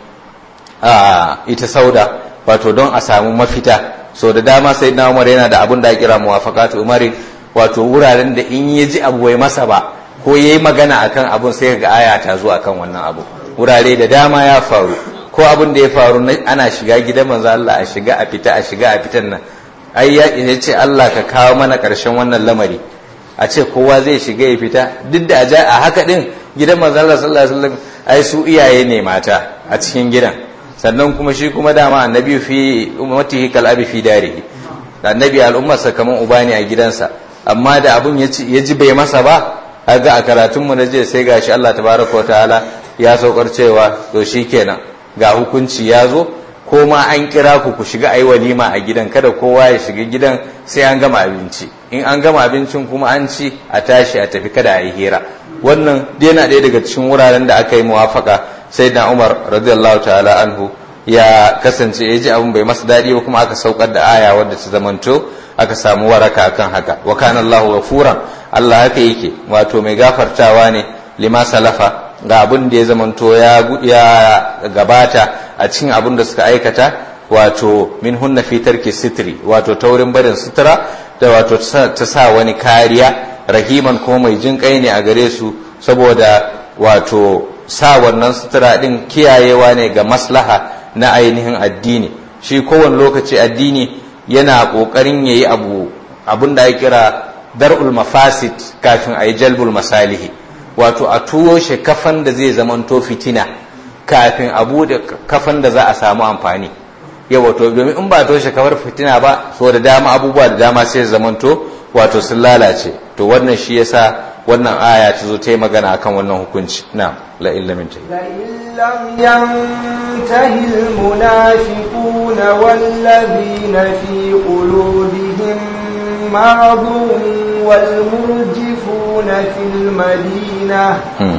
ita sauda wato don a samu mafita so da dama na umar yana da abun da ya kira muwafaqatu umari wato wuraren da in ya ji abu bai masa ba ko ya yi magana akan abun sai ga aya ta zo akan wannan abu wurare da dama ya faru ko abin da ya faru ana shiga gidan manzo Allah a shiga a fita a shiga a fitan nan ai ya ce Allah ka kawo mana ƙarshen wannan lamari a ce kowa zai shiga ya fita duk da a haka din gidan manzo Allah sallallahu alaihi wasallam ai su iyaye ne mata a cikin gidan sannan kuma shi kuma dama annabi fi ummatihi kal abi fi darihi da annabi al'ummarsa kamar uba ne a gidansa amma da abun ya ji bai masa ba ga a karatunmu na jiya sai gashi Allah tabaraka wa ta'ala ya saukar cewa to shikenan ga hukunci ya zo ko ma an kira ku ku shiga ayi walima a gidan kada kowa ya shiga gidan sai an gama abinci in an gama abincin kuma an ci a tashi a tafi kada a yi hira wannan yana ɗaya daga cikin wuraren da aka yi muwafaka sai da Umar radiyallahu ta'ala anhu ya kasance ya ji abin bai masa daɗi ba kuma aka saukar da aya wadda ta zamanto aka samu waraka akan haka wa kana Allahu ghafuran Allah haka yake wato mai gafartawa ne lima salafa ga abin da ya zamanto ya gabata a cikin abin da suka aikata wato min hunna fi tarki sitri wato taurin barin sutura da wato ta sa wani kariya rahiman kuma mai jin kai ne a gare su saboda wato sa wannan sutura din kiyayewa ne ga maslaha na ainihin addini shi kowane lokaci addini yana kokarin yayi abu abin da ya kira dar'ul mafasid kafin a yi jalbul masalihi wato a tuwo shi kafan da zai zamanto fitina kafin a bude kafan da za a samu amfani yau wato domin in ba toshe kafar fitina ba so da dama abubuwa da dama sai zamanto wato sun lalace to wannan shi yasa wannan aya ta zo ta yi magana akan wannan hukunci na la illa min tahi لم ينته المنافقون والذين في قلوبهم مرض والمرجفون في المدينة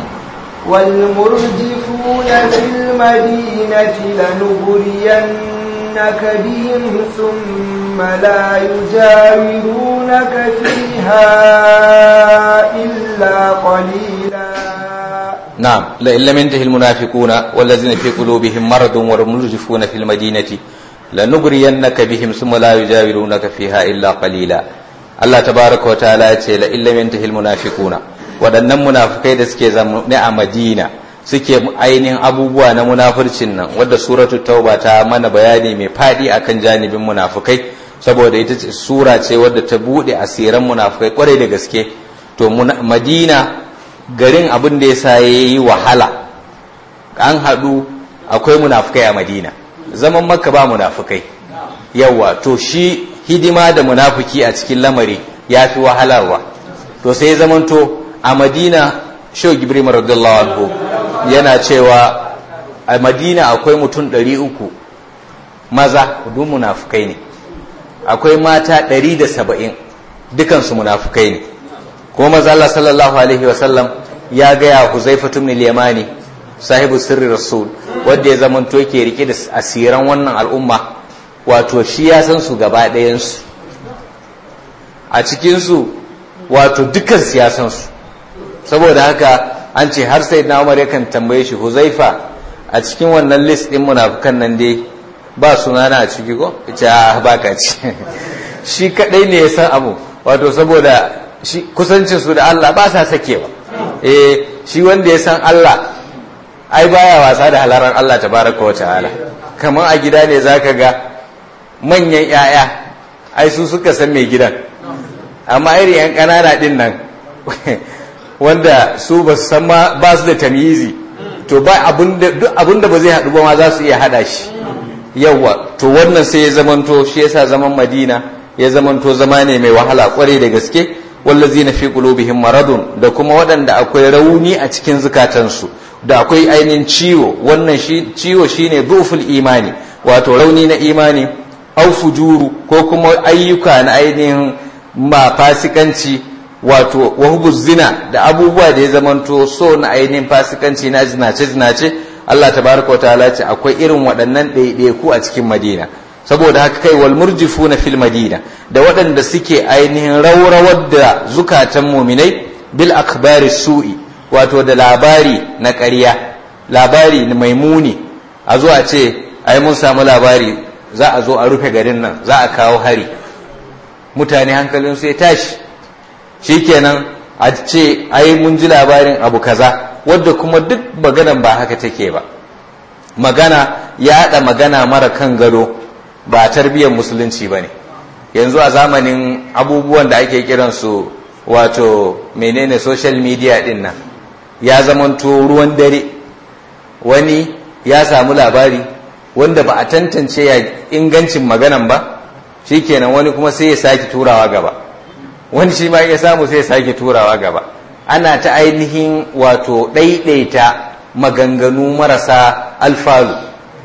والمرجفون في المدينة لنغرينك بهم ثم لا يجاورونك فيها إلا قليلا نعم لئن لم ينتهي المنافقون والذين في قلوبهم مرض والمرجفون في المدينة لنغرينك بهم ثم لا يجاورونك فيها إلا قليلا Allah tabaraka wa ta'ala ya ce la illam yantahil munafiquna waɗannan munafikai da suke zaune a Madina suke ainihin abubuwa na munafurcin nan wadda suratul tauba ta mana bayani mai fadi akan janibin munafikai saboda ita ce sura ce wadda ta bude asiran munafikai kwarai da gaske to Madina garin abin da yasa yayi wahala an haɗu akwai munafikai a Madina zaman Makka ba munafikai yawa to shi hidima da munafiki a cikin lamari ya fi wahalarwa to sai ya zamanto a madina shau gibrima radiyallahu anhu yana cewa a madina akwai mutum ɗari uku maza duk munafukai ne akwai mata ɗari da saba'in dukansu munafukai ne kuma maza Allah sallallahu alaihi wasallam ya gaya huzaifa ibn yamani sahibu sirri rasul wanda ya zamanto yake rike da asiran wannan al'umma wato shi ya san su gaba ɗayansu a cikinsu wato dukkan siyasansu saboda haka an ce har sai na umar yakan tambaye shi huzaifa a cikin wannan list ɗin munafukan nan dai ba sunana a ciki ko ce a baka ci shi kaɗai ne ya san abu wato saboda shi kusancin su da Allah ba sa sakewa eh shi wanda ya san Allah ai baya wasa da halaran Allah tabaraka wa ta'ala kamar a gida ne zaka ga manyan 'ya'ya ai su suka san mai gidan amma iri 'yan ƙanana ɗin nan wanda su ba su san ma ba su da tamyizi to ba duk abin da ba zai haɗu ba ma za su iya haɗa shi yawa to wannan sai ya zamanto shi yasa zaman madina ya zamanto zama ne mai wahala kwarai da gaske wallazi na fi qulubihim maradun da kuma waɗanda akwai rauni a cikin zukatansu da akwai ainihin ciwo wannan shi ciwo shine duful imani wato rauni na imani au fujuru ko kuma ayyuka na ainihin ma fasikanci wato wahubu zina da abubuwa da ya zamanto so na ainihin fasikanci na zinace zinace Allah tabaraka wa ta'ala ce akwai irin waɗannan ɗaiɗaiku a cikin Madina saboda haka kai wal murjifuna fil Madina da waɗanda suke ainihin rawrawar da zukatan muminai bil akbari su'i wato da labari na ƙarya labari mai muni a zo a ce ai mun samu labari za a zo a rufe garin nan za a kawo hari mutane hankalin su ya tashi shikenan a ce ai mun ji labarin abu kaza wadda kuma duk maganan ba haka take ba magana ya haɗa magana mara kan gado ba tarbiyyar musulunci ba ne yanzu a zamanin abubuwan da ake kiransu wato menene social media din nan ya zamanto ruwan dare wani ya samu labari wanda ba a tantance ya ingancin maganan ba shikenan wani kuma sai ya sake turawa gaba wani shi ma ya samu sai ya sake turawa gaba ana ta ainihin wato ɗaiɗaita maganganu marasa alfalu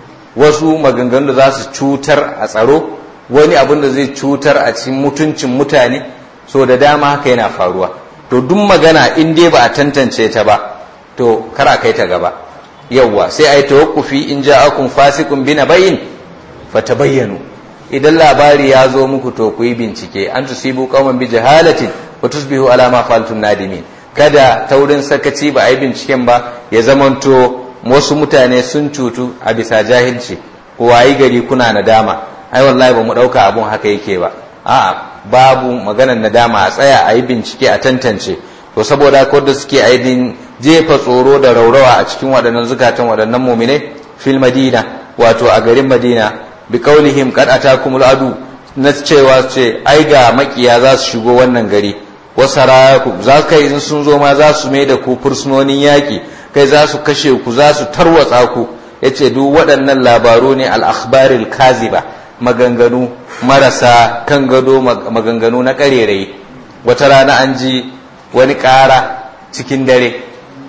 wasu maganganu da za su cutar a tsaro wani abin da zai cutar a cikin mutuncin mutane so da dama haka yana faruwa to duk magana in dai ba a tantance ta ba to kar a kai ta gaba yawwa sai a yi tawakkufi in ja'akum fasiqun bi nabayin fatabayyanu idan labari ya zo muku to ku yi bincike an tusibu qauman bi jahalatin wa tusbihu ala ma fa'altum nadimin kada taurin sakaci ba a yi binciken ba ya zamanto wasu mutane sun cutu a bisa jahilci ko wayi gari kuna nadama ai wallahi ba mu dauka abun haka yake ba a'a babu maganar nadama a tsaya a yi bincike a tantance to saboda ko da suke aidin jefa tsoro da raurawa a cikin waɗannan zukatan waɗannan muminai fil madina wato a garin madina bi qaulihim qad atakumul adu na cewa ce ai ga makiya za su shigo wannan gari wasaraku za kai in sun zo ma za su mai da ku fursunonin yaƙi kai za su kashe ku za su tarwatsa ku yace duk waɗannan labaru ne al-akhbaril kaziba maganganu marasa kan gado maganganu na ƙarerai wata rana an ji wani ƙara cikin dare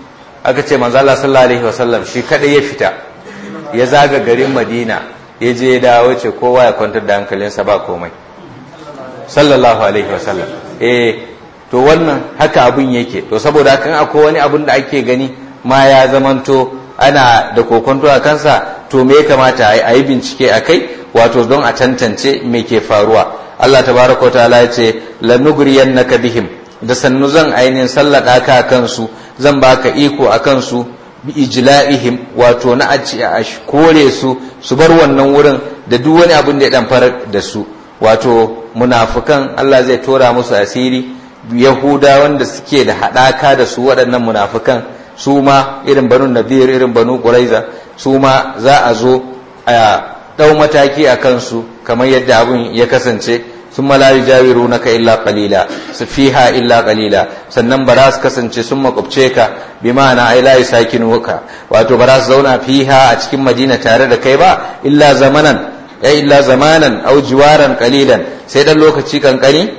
aka ce manzo Allah sallallahu alaihi wasallam shi kadai ya fita ya zaga garin Madina ya je ya dawo ce kowa ya kwantar da hankalinsa ba komai sallallahu alaihi wasallam eh to wannan haka abun yake to saboda hakan akwai wani abun da ake gani ma ya zamanto ana da kokonto a kansa to me ya kamata a yi bincike a kai wato don a tantance me ke faruwa Allah tabaraka wa ta'ala ya ce lanughriyannaka bihim da sannu zan ainihin sallaka ka kansu zan baka iko a kansu bi ijla'ihim wato na a kore su su bar wannan wurin da duk wani abin da ya dan farar da su wato munafukan Allah zai tora musu asiri yahuda wanda suke da hadaka da su waɗannan munafukan su ma irin banu nadir irin banu quraiza su ma za a zo a dau mataki a kansu kamar yadda abin ya kasance sun malayi jawiru na ka illa kalila su fiha illa kalila sannan ba za su kasance sun makwabce ka bi ma'ana ai layi sakin wuka wato ba za su zauna fiha a cikin madina tare da kai ba illa zamanan ya illa zamanan au jiwaran kalilan sai dan lokaci kankani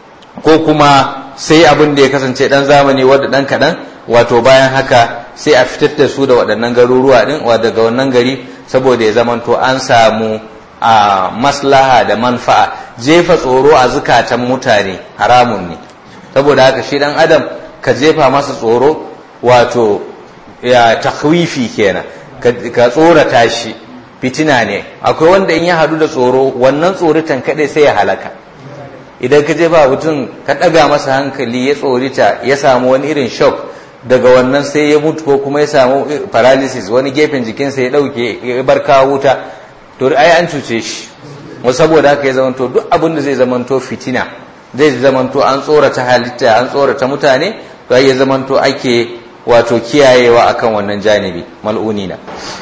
ko kuma sai abin da ya kasance dan zamani wadda dan kaɗan wato bayan haka sai a fitar da su da waɗannan garuruwa din daga wannan gari saboda ya zamanto an samu a maslaha da manfa'a jefa tsoro a zukatan mutane haramun ne saboda haka shi dan adam ka jefa masa tsoro wato ya takwifi kenan ka tsorata shi fitina ne akwai wanda in ya hadu da tsoro wannan tsoritan kadai sai ya halaka idan ka jefa mutum ka daga masa hankali ya tsorita ya samu wani irin shock daga wannan sai ya mutu ko kuma ya samu paralysis wani gefen jikinsa ya dauke ya bar kawo wuta to ai an cuce shi wasu saboda haka ya zamanto duk abin da zai zamanto fitina zai zamanto an tsorata halitta an tsorata mutane to ai ya zamanto ake wato kiyayewa akan wannan janibi mal'unina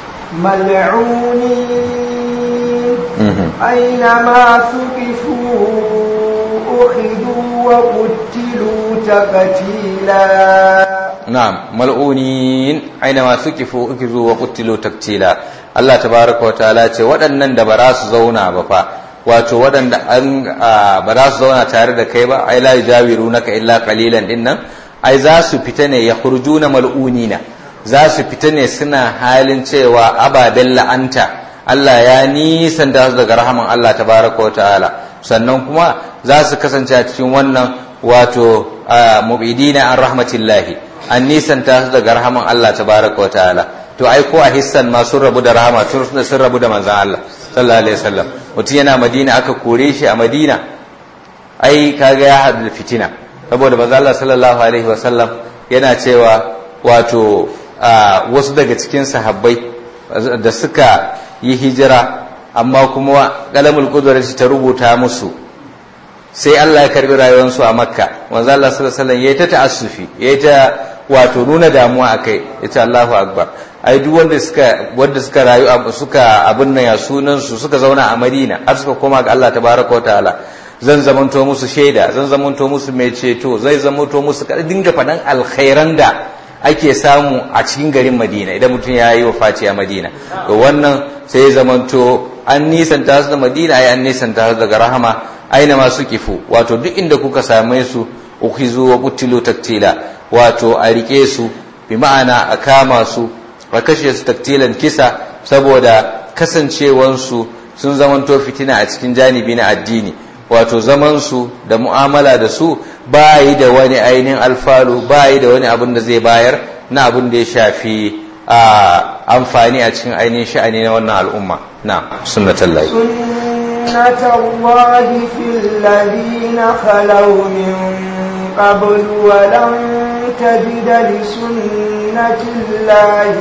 mal'uni aina suqifu ukhidu wa qutilu taqtila na'am mal'unin aina ma suqifu ukhidu wa qutilu taqtila Allah tabaraka wa ta'ala ce waɗannan da ba za su zauna ba fa wato waɗanda an ba za su zauna tare da kai ba ai la yujawiru naka illa qalilan din nan ai za su fita ne ya khurjuna mal'unina za su fita ne suna halin cewa ababen la'anta Allah ya nisan da su daga rahaman Allah tabaraka wa ta'ala sannan kuma za su kasance a cikin wannan wato mubidina an rahmatillahi an nisanta su daga rahaman Allah tabaraka wa ta'ala to ai ko a hissan ma sun rabu da rahama sun rabu da manzan Allah sallallahu alaihi wasallam mutum yana Madina aka kore shi a Madina ai kaga ya hadu da fitina saboda manzan Allah sallallahu alaihi wasallam yana cewa wato wasu daga cikin sahabbai da suka yi hijira amma kuma kalamul shi ta rubuta musu sai Allah ya karbi rayuwarsu a Makka manzan Allah sallallahu alaihi wasallam yayi ta ta'assufi yayi ta wato nuna damuwa akai yace Allahu akbar ai duk wanda suka wanda suka rayu suka abin nan ya sunan su suka zauna a Madina har suka koma ga Allah tabaraka wa ta'ala zan zamanto musu shaida zan zamanto musu mai ceto zai zamanto musu kada dinga faɗan alkhairan da ake samu a cikin garin Madina idan mutum ya yi wafaci a Madina to wannan sai zamanto an nisanta su da madina ai an nisanta su daga rahama aina ma su kifu wato duk inda kuka same su ukhizu wa qutilu taktila wato a rike su bi ma'ana a kama su a kashe su taktilan kisa saboda kasancewansu sun zamanto fitina a cikin janibi na addini wato zamansu da mu'amala da su bayi da wani ainihin alfalu bayi da wani abin da zai bayar na abin da ya shafi a amfani a cikin ainihin sha'ani na wannan al'umma na sunnatullahi سنة الله في الذين خلوا من قبل ولن تجد لسنة الله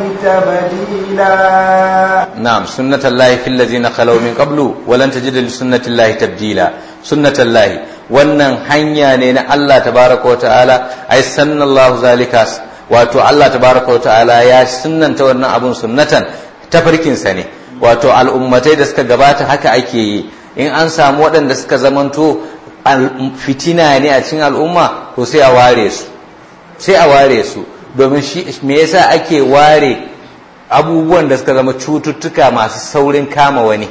تبديلا نعم سنة الله في الذين خلوا من قبل ولن تجد لسنة الله تبديلا سنة الله wannan hanya ne na Allah tabaraka wa ta'ala ai sannallahu zalika wato Allah tabaraka wa ta'ala ya sunnanta wannan abun sunnatan tafarkin sa ne wato al'ummatai da suka gabata haka ake yi in an samu waɗanda suka zamanto fitina ne a cikin al'umma to sai a ware su sai a ware su domin shi me yasa ake ware abubuwan da suka zama cututtuka masu saurin kama wani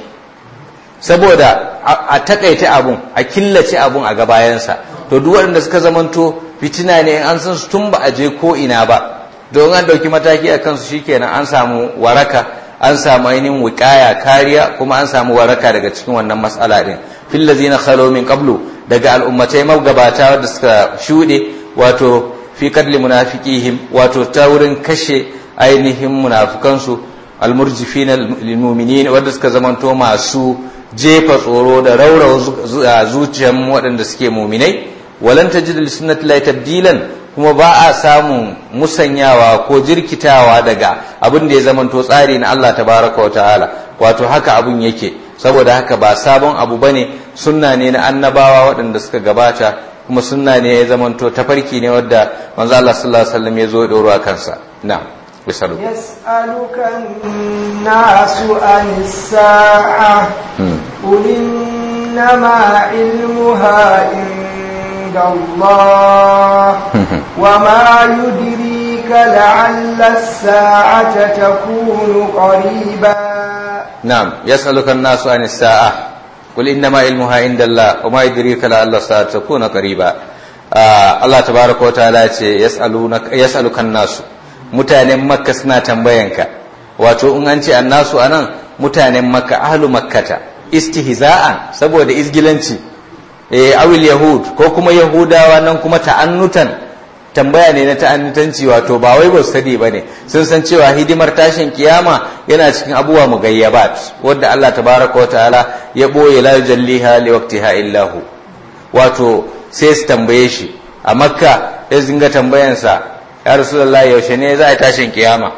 saboda a takaita abun a killace abun a gabayansa to duk waɗanda suka zamanto fitina ne in an san su tun ba a je ko ina ba don an ɗauki mataki a kansu shikenan an samu waraka an samu ainihin wiƙaya kariya kuma an samu waraka daga cikin wannan matsala din fil ladzina khalo min qablu daga al'ummatai magabata wadda suka shuɗe wato fi kadli munafiqihim wato ta wurin kashe ainihin munafukansu almurjifina lilmu'minin wanda suka zamanto masu jefa tsoro da raurawa zuciyar waɗanda suke muminai walan tajid li sunnati llahi tabdilan kuma ba a samun musanyawa ko jirkitawa daga abin da ya zamanto tsari na Allah tabaraka wa ta'ala wato haka abun yake saboda haka ba sabon abu bane sunna ne na annabawa waɗanda suka gabata kuma sunna ne ya zamanto tafarki ne wadda manzo Allah sallallahu alaihi wasallam ya zo doro kansa na'am bisalu يسألك الناس عن الساعة قل إنما علمها عند الله وما يدريك لعل الساعة تكون قريبا نعم يسألك الناس عن الساعة قل إنما علمها عند الله وما يدريك لعل الساعة تكون قريبا آه الله تبارك وتعالى يسألونك يسألك الناس mutanen makka suna tambayanka wato in an ce annasu anan mutanen makka ahlu makkata istihza'an saboda izgilanci eh awil yahud ko kuma yahudawa nan kuma ta'annutan tambaya ne na ta'annutanci wato ba wai ba su sani bane sun san cewa hidimar tashin kiyama yana cikin abubuwa mugayyabat wanda Allah tabaraka wa ta'ala ya boye la yujalliha li waqtiha illahu wato sai su tambaye shi a makka sai zinga tambayansa ya rasulullah yaushe ne za a tashin kiyama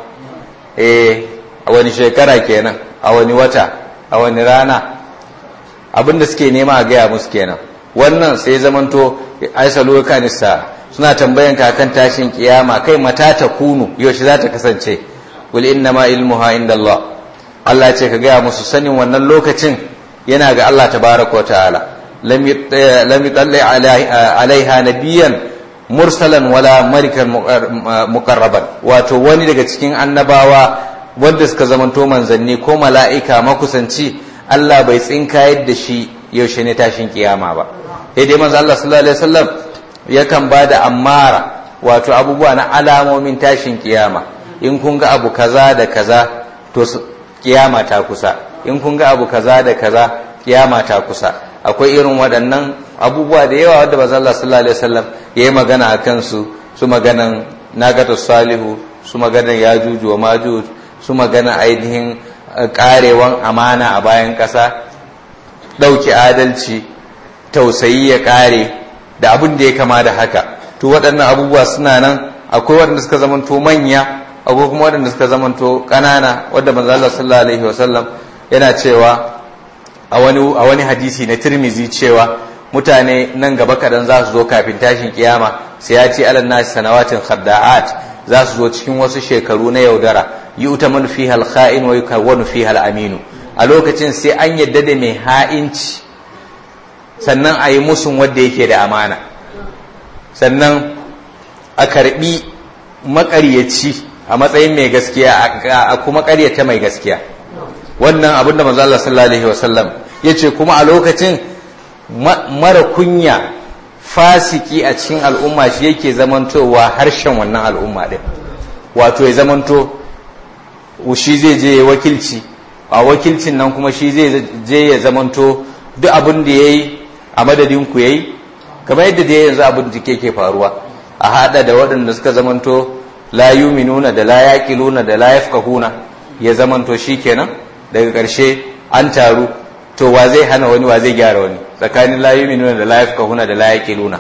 eh a wani shekara kenan a wani wata a wani rana abinda suke nema a gaya musu kenan wannan sai zamanto aisalu kanisa suna tambayan ka kan tashin kiyama kai mata ta kunu yaushe za ta kasance wal inna ma ilmuha inda Allah Allah ce ka gaya musu sanin wannan lokacin yana ga Allah tabaraka wa ta'ala lam yutalli alaiha nabiyan mursalan wala marikan mukarraban wato wani daga cikin annabawa wanda suka zamanto manzanni ko mala'ika makusanci Allah bai tsinkayar da shi yaushe ne tashin kiyama ba sai dai manzo Allah sallallahu alaihi wasallam yakan bada ammara wato abubuwa na alamomin tashin kiyama in kun ga abu kaza da kaza to kiyama ta kusa in kun ga abu kaza da kaza kiyama ta kusa akwai irin waɗannan abubuwa da yawa wadda manzo Allah sallallahu alaihi wasallam ya yi magana a kansu su maganan nagata salihu su maganan yajuju wa majuj su magana ainihin karewan amana a bayan ƙasa ɗauki adalci tausayi ya ƙare da abin da ya kama da haka to waɗannan abubuwa suna nan akwai waɗanda suka zamanto manya akwai kuma waɗanda suka zamanto ƙanana wadda manzo Allah sallallahu alaihi wasallam yana cewa a wani a wani hadisi na Tirmizi cewa mutane nan gaba kaɗan za su zo kafin tashin kiyama sai ya ce alan nasi sanawatin khadda'at za su zo cikin wasu shekaru na yaudara yi utaman fi halkha'in wa yukawwanu fi aminu a lokacin sai an yadda da mai ha'inci sannan a yi musun wanda yake da amana sannan a karbi makaryaci a matsayin mai gaskiya a kuma karyata mai gaskiya wannan abin da manzo Allah sallallahu alaihi wasallam yace kuma a lokacin mara kunya fasiki a cikin al'umma shi yake zamantowa harshen wannan al'umma din wato ya zamanto shi zai je ya wakilci a wakilcin nan kuma shi zai je ya zamanto duk abin da ya yi a madadin ku ya yi kamar yadda da yanzu abin da ke faruwa a hada da waɗanda suka zamanto la yuminuna da la yaqiluna da la yafqahuna ya zamanto shikenan daga ƙarshe an taru to wa zai hana wani wa zai gyara wani tsakanin la yuminuna da la yafqahuna da la yaqiluna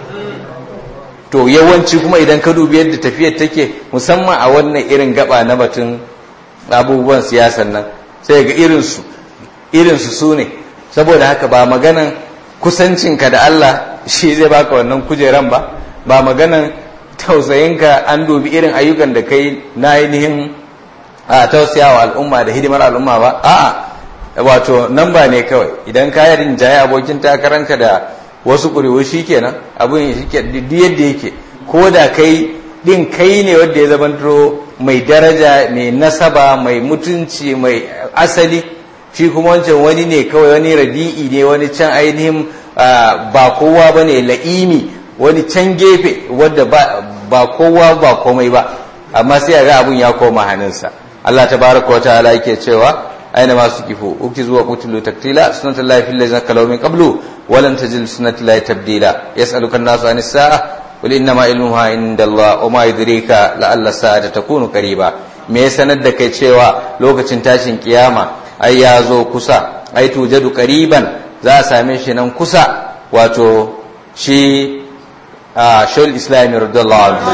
to yawanci kuma idan ka dubi yadda tafiyar take musamman a wannan irin gaba na batun abubuwan siyasan nan sai ga irinsu irinsu su ne saboda haka ba maganan kusancinka da Allah shi zai baka wannan kujeran ba ba maganan tausayinka an dubi irin ayyukan da kai na ainihin a tausayawa al'umma da hidimar al'umma ba a'a wato nan ba ne kawai idan ka yi rinjaye abokin takaranka da wasu ƙuri'u shi kenan abin shi ke duk yadda yake ko da kai din kai ne wanda ya zamanto mai daraja mai nasaba mai mutunci mai asali shi kuma wancan wani ne kawai wani radi'i ne wani can ainihin ba kowa ba ne la'imi wani can gefe wadda ba kowa ba komai ba amma sai ga abun ya koma hannunsa Allah ta baraka wata ala yake cewa aina masu kifo ukti zuwa kutulu taktila sunnatullahi lahi fil ladzina kalaw min qablu wa lan tajid sunnatullahi lahi tabdila yas'aluka an-nasu anis sa'a قل إنما علمها عند الله وما يدريك لعل الساعة تكون قريبا me ya sanar da kai cewa lokacin tashin kiyama ai ya zo kusa ai tujadu qariban za a same shi nan kusa wato shi a shul islami radiyallahu anhu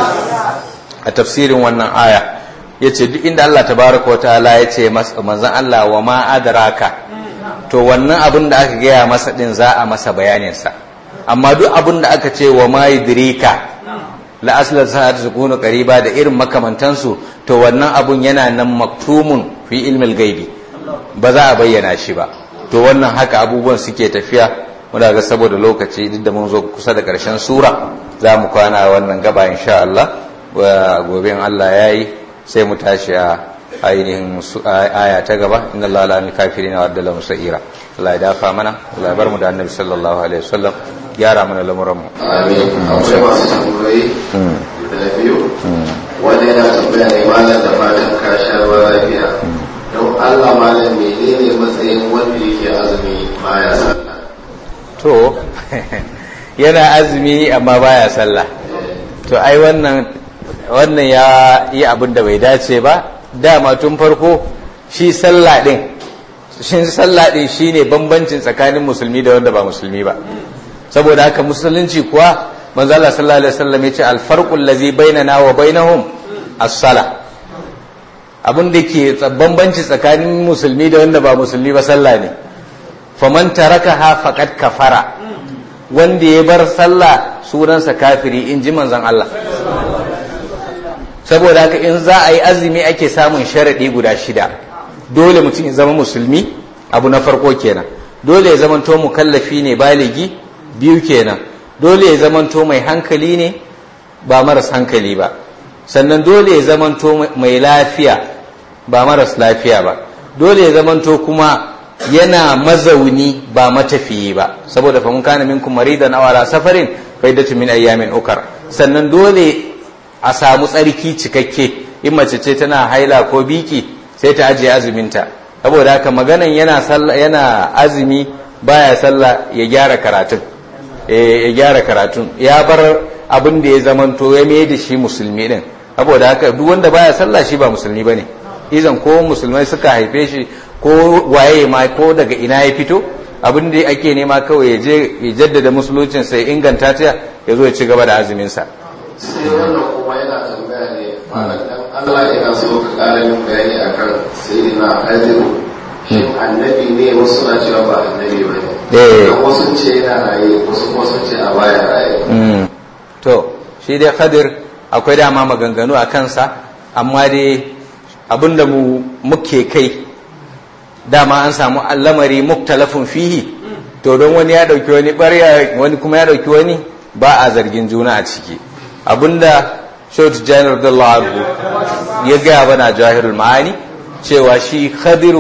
a tafsirin wannan aya yace duk inda Allah tabaraka wa ta'ala yace manzon Allah wa ma adraka to wannan abin da aka gaya masa din za a masa bayanin sa amma duk abin da aka ce wa ma yudrika la asla sa'at takunu qariba da irin makamantansu to wannan abun yana nan maktumun fi ilmil gaibi ba za a bayyana shi ba to wannan haka abubuwan suke tafiya muna ga saboda lokaci duk da mun zo kusa da karshen sura za mu kwana wannan gaba insha Allah gobe in Allah yayi sai mu tashi a ainihin aya ta gaba inna Allah la kafirin wa adala musaira Allah ya dafa mana Allah ya bar mu da annabi sallallahu alaihi wasallam gyara mana lamuranmu. Amin. Akwai masu tambayi da biyu. Wanda yana tambaya ne malam da fatan ka sha ruwa lafiya. Don Allah malam menene matsayin wanda yake azumi baya sallah. To, yana azumi amma baya sallah. To ai wannan wannan ya yi abin da bai dace ba. Dama tun farko shi sallah din. Shin sallah din shine bambancin tsakanin musulmi da wanda ba musulmi ba. saboda haka musulunci kuwa manzo Allah sallallahu alaihi wasallam yace al-farqul ladhi bainana wa bainahum as-sala abin da ke bambanci tsakanin musulmi da wanda ba musulmi ba sallah ne faman tarakaha faqad kafara wanda ya bar sallah sunansa kafiri in ji manzon Allah saboda haka in za a yi azumi ake samun sharadi guda shida dole mutum ya zama musulmi abu na farko kenan dole ya zama to mukallafi ne baligi biyu kenan dole ya zamanto mai hankali ne ba maras hankali ba sannan dole ya zamanto mai lafiya ba maras lafiya ba dole ya zamanto kuma yana mazauni ba matafiyi ba saboda fa mun kana minkum maridan aw ala safarin faidatu min ayyamin ukar sannan dole a samu tsarki cikakke in mace ce tana haila ko biki sai ta ajiye azuminta saboda haka maganan yana yana azumi baya sallah ya gyara karatun ya gyara karatun ya bar abin da ya zamanto ya mai da shi musulmi din saboda haka duk wanda baya sallah shi ba musulmi bane izan ko musulmai suka haife shi ko waye ma ko daga ina ya fito abin da ake nema kawai ya je ya jaddada musuluncin sai inganta ta ya zo ya ci gaba da azumin sa sai wannan kuma yana tambaya ne malam dan Allah yana so ka ƙara min bayani akan sayyidina Hadiru shin annabi ne wasu na cewa ba annabi ba ne wasu ce yana raye wasu kuma sun ce a baya raye to shi dai khadir akwai dama maganganu a kansa amma dai abinda mu muke kai dama an samu lamari muktalafin fihi to don wani ya dauki wani barya wani kuma ya dauki wani ba a zargin juna a ciki abinda shautu janar da ya gaya bana jahirul ma'ani cewa shi khadiru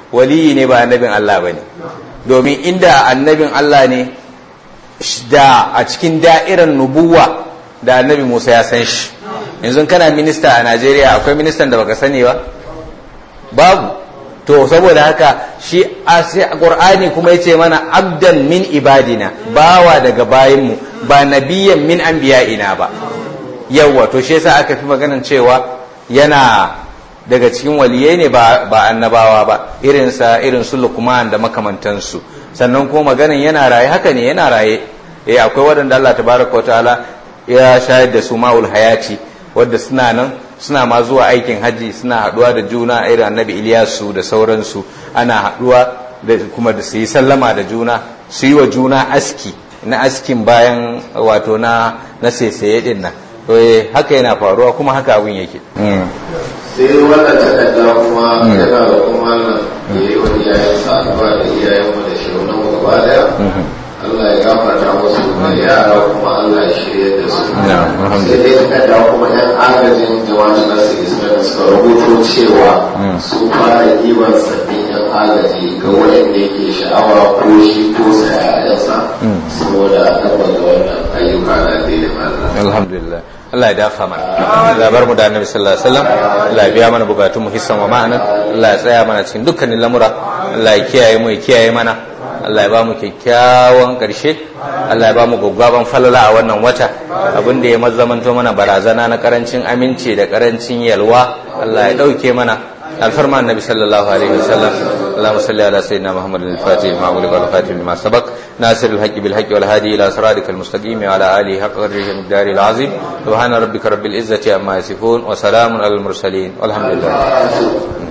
waliyi ne ba annabin Allah bane domin inda annabin Allah ne da a cikin da'irar nubuwa da annabi Musa ya san shi yanzu kana minista a Najeriya akwai ministan da baka sani ba babu to saboda haka shi a Qur'ani kuma yace mana abdan min ibadina bawa daga bayinmu ba nabiyan min anbiya'ina ba yawa to shi yasa aka fi maganan cewa yana daga cikin waliyai ne ba annabawa ba irinsa irin su Luqman da makamantansu sannan kuma maganin yana raye haka ne yana raye eh akwai waɗanda Allah tabaraka wa ta'ala ya shayar da su ma'ul hayati wadda suna nan suna ma zuwa aikin haji suna haɗuwa da juna irin annabi Iliyasu da sauransu ana haɗuwa da kuma da su yi sallama da juna su yi wa juna aski na askin bayan wato na na saisaye din nan haka yana faruwa kuma haka abin yake sai wannan takarda kuma yana da kuma ya yi wa iyayensa addu'a da iyayenmu da shaunan gaba daya Allah ya gafarta musu da yara kuma Allah ya shirya da su sai dai takarda kuma yan agajin jama'a nasu ismail suka rubuto cewa su fara ɗiban sabbin yan agaji ga wanda yake sha'awa ko shi ko sayayensa saboda tabbata wannan ayyuka da daidai Allah alhamdulillah Allah ya dafa mana Allah bar mu da Annabi sallallahu alaihi wasallam Allah ya biya mana bukatun mu hissan wa ma'anan Allah ya tsaya mana cikin dukkanin lamura Allah ya kiyaye mu ya kiyaye mana Allah ya ba mu kyakkyawan ƙarshe Allah ya ba mu gwaggwaban falala a wannan wata abin da ya mazamanto mana barazana na karancin aminci da karancin yalwa Allah ya ɗauke mana الفرمان النبي صلى الله عليه وسلم اللهم صل على سيدنا محمد الفاتح لما أغلق والخاتم لما سبق ناصر الحق بالحق والهادي إلى صراطك المستقيم وعلى آله حق قدره المقدار العظيم سبحان ربك رب العزة عما يصفون وسلام على المرسلين والحمد لله